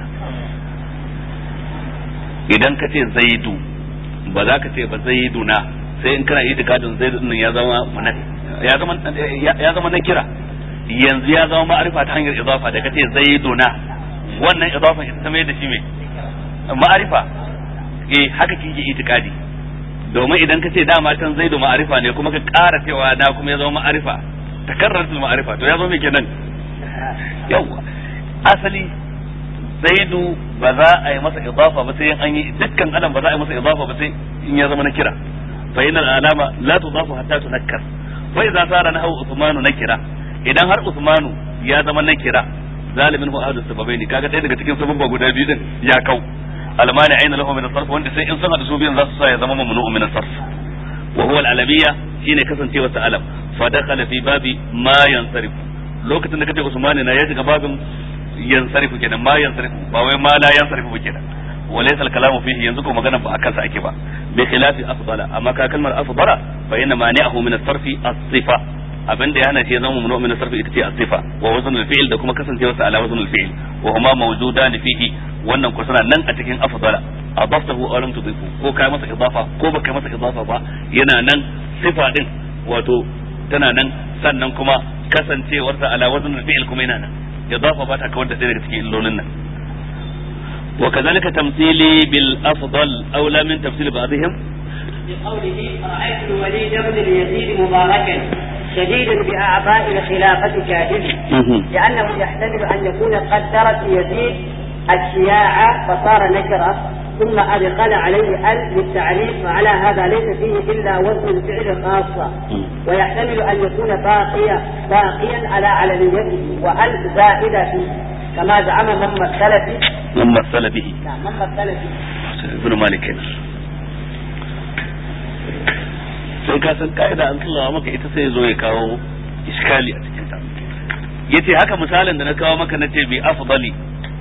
idan ka ce zaidu ba za ka ce ba zaiduna sai in kana itikadin zaidu din ya zama ya zama ya zama na kira yanzu ya zama ma'arifa ta hanyar idafa da kace zaiduna wannan idafa ita ta mai da shi me ma'arifa eh haka kike itikadi domin idan kace dama can zaidu ma'arifa ne kuma ka ƙara cewa da kuma ya zama ma'arifa takarraratul ma'arifa to ya zama me kenan yawa asali zaidu ba za a yi masa idafa ba sai an yi dukkan adam ba za a yi masa idafa ba sai in ya zama na kira fa innal alama la tudafu hatta tunakkar wa idza sara nahu usmanu nakira idan har Usmanu ya zama na kira zalimin hu ahadu sababai ne kaga ɗaya daga cikin sababba guda biyu din ya kau almani aina lahu min sarf wanda sai in sun hada su biyan za su sa ya zama mamnu'un min sarf wa huwa al-alamiyya shine kasancewa ta alam fa dakhala fi babi ma yansarif lokacin da kace Usmani na ya shiga babin yansarifu kenan ma yansarifu ba wai ma la yansarifu ba kenan وليس الكلام فيه ينزكو مغنى بأكل سأكبا بخلاف أفضل أما كلمة أفضل فإن مانعه من الصرف الصفة abin da ya hana shi ya zama mamnu min sarfi ita ce as-sifa wa wazn al-fi'l da kuma kasancewa sa ala wazn al-fi'l wa huma mawjudan fihi wannan ko suna nan a cikin afdala adaftahu aw lam tudifu ko kai masa idafa ko baka masa idafa ba yana nan sifa din wato tana nan sannan kuma kasancewar sa ala wazn al-fi'l kuma yana nan idafa ba ta kawar da ɗaya daga cikin illolin nan وكذلك تمثيلي بالأفضل أولى من تمثيل بعضهم بقوله رأيت الوليد بن اليزيد مباركا شديدا بأعضاء الخلافة كاذب لأنه يحتمل أن يكون قد درس يزيد الشياع فصار نكرة ثم أدخل عليه ال للتعريف وعلى هذا ليس فيه إلا وزن الفعل خاصة ويحتمل أن يكون باقيا باقيا على علنيته وأل زائدة فيه كما زعم من مثل به من مثل به نعم من مثل به ابن مالك sai ka san ka'ida an tsallawa maka ita sai zo ya kawo iskali a cikin ta yace haka misalin da na kawo maka na ce bi afdali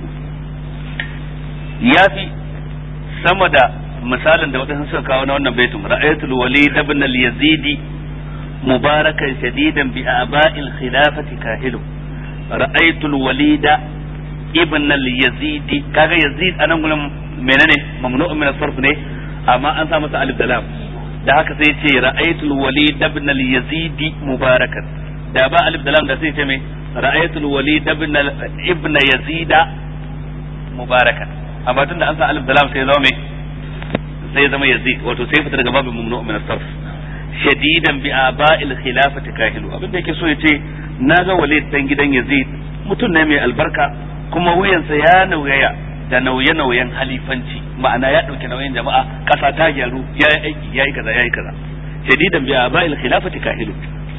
yafi sama da misalin da wadansu suka kawo na wannan baitin ra'aytul walid ibn al-yazid mubarakan shadidan bi aba'il khilafati kahilu ra'aytul walid ibn al-yazid kaga yazid anan gurin menene mamnu'un min as-sarf ne amma an sa masa alif da lam da haka sai ce ra'aytul walid ibn al-yazid mubarakan da ba alif da lam da sai ce me ra'aytul walid ibn ibn yazid mubarakan amma tunda an sa alif da lam sai zama me sai zama yazid wato sai fita daga babin mamnu min as-sarf shadidan bi aba'il khilafati kahilu abin da yake so yace naga walid dan gidan yazid mutum ne mai albarka kuma wuyansa ya nauyaya da nauye-nauyen halifanci ma'ana ya ɗauki nauyin jama'a ƙasa ta gyaru ya yi aiki ya yi kaza ya yi kaza shadidan biya ba'il khilafati kahilu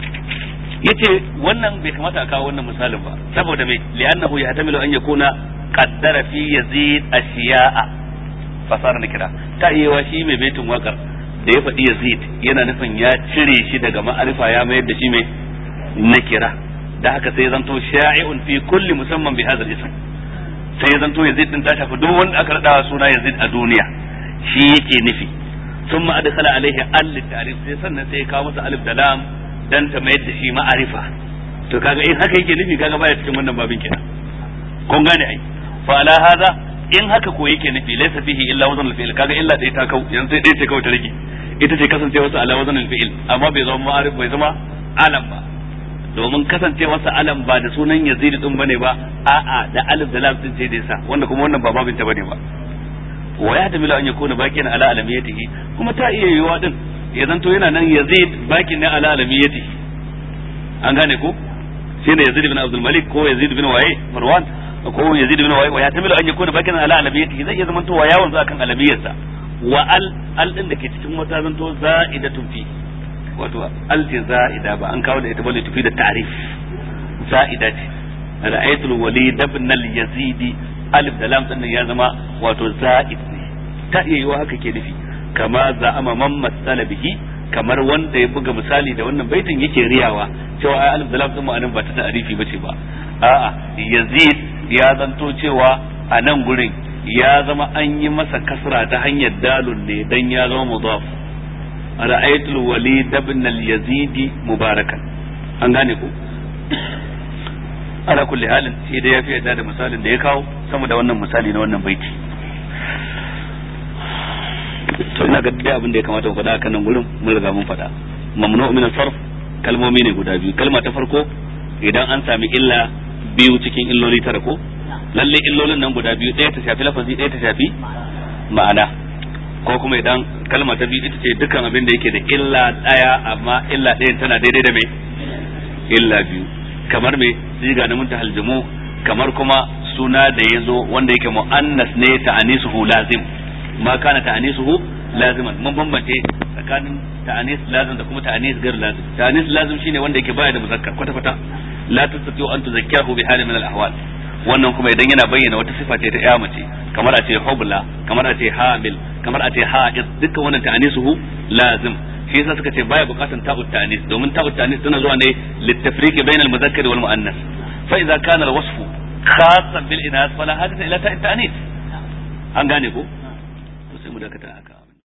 yace wannan bai kamata a kawo wannan misalin ba saboda me li'annahu yahtamilu an yakuna qaddara fi yazid ashiya'a fasara kira ta iya shi mai baitin wakar da ya faɗi yazid yana nufin ya cire shi daga ma'arifa ya mayar da shi mai nakira da haka sai zanto sha'i'un fi kulli musamman bi hadha al-ism sai ya zanto Yazid din ta shafi duk wanda aka rada suna Yazid a duniya shi yake nufi sun ma adkhala alaihi al ta'rif sai sannan sai ya kawo masa alif da lam dan ta mayar da shi ma'arifa to kaga in haka yake nufi kaga baya cikin wannan babin kenan kun gane ai fa ala hadha in haka ko yake nufi laysa fihi illa wazn al-fi'l kaga illa dai ta kau yanzu sai dai ce kawai ta rage ita ce kasancewarsa ala wazn al-fi'l amma bai zama ma'arif bai zama alam ba domin kasancewarsa alam ba da sunan yazid din bane ba a'a da alif da lam din sai dai sa wanda kuma wannan ba babin ta bane ba wa ya tamilu an yakuna bakin ala alamiyatihi kuma ta iya yiwa din ya zanto yana nan yazid bakin ne ala alamiyatihi an gane ko shine yazid ibn abdul malik ko yazid ibn waye marwan ko yazid ibn waye wa ya tamilu an yakuna bakin ala alamiyatihi zai iya zamanto wa yawon za kan alamiyarsa wa al al din da ke cikin wata zanto za'idatun fi wato alti za'ida ba an kawo da ita bane tafi da ta'rif za'ida ce ra'aytul walid ibn al-yazidi alif da lam din ya zama wato za'id ne ta iya yiwa haka ke nufi kama za'ama man masala bihi kamar wanda ya buga misali da wannan baitin yake riyawa cewa ai alif da lam din ma'anin ba ta ta'rifi bace ba a'a yazid ya zanto cewa a nan gurin ya zama an yi masa kasra ta hanyar dalun ne dan ya zama mudaf ra'aytul walid ibn al-yazid mubarakan an gane ku ala kulli halin shi da ya fi yadda da misalin da ya kawo sama da wannan misali na wannan baiti to ina ga dai abin da ya kamata mu faɗa akan nan gurin mun riga mun faɗa mamnu min sarf kalmomi ne guda biyu kalma ta farko idan an sami illa biyu cikin illoli tara ko lalle illolin nan guda biyu ɗaya ta shafi lafazi ɗaya ta shafi ma'ana ko kuma idan kalma ta biyu ita ce dukkan abin da yake da illa ɗaya amma illa ɗayan tana daidai da mai illa biyu kamar me siga na muntahal jumu kamar kuma suna da ya zo wanda yake mu'annas ne ta'anisuhu lazim ma kana ta'anisuhu laziman mun bambance tsakanin ta'anis lazim da kuma ta'anis gar lazim ta'anis lazim shine wanda yake baya da muzakkar kwata kwata la tastati'u an tuzakkiyahu bi halin min al-ahwal wannan kuma idan yana bayyana wata sifa ce ta iya mace kamar a ce hubla kamar a ce hamil kamar a ce ha'id dukkan wannan ta'anisuhu lazim shi yasa suka ce baya bukatan ta'ut ta'anis domin ta'ut ta'anis tana zuwa ne littafriqi bainal muzakkar wal muannas fa idza kana al-wasfu khassan bil inas fala hadith ila ta'ut ta'anis an gane ko to sai mu dakata haka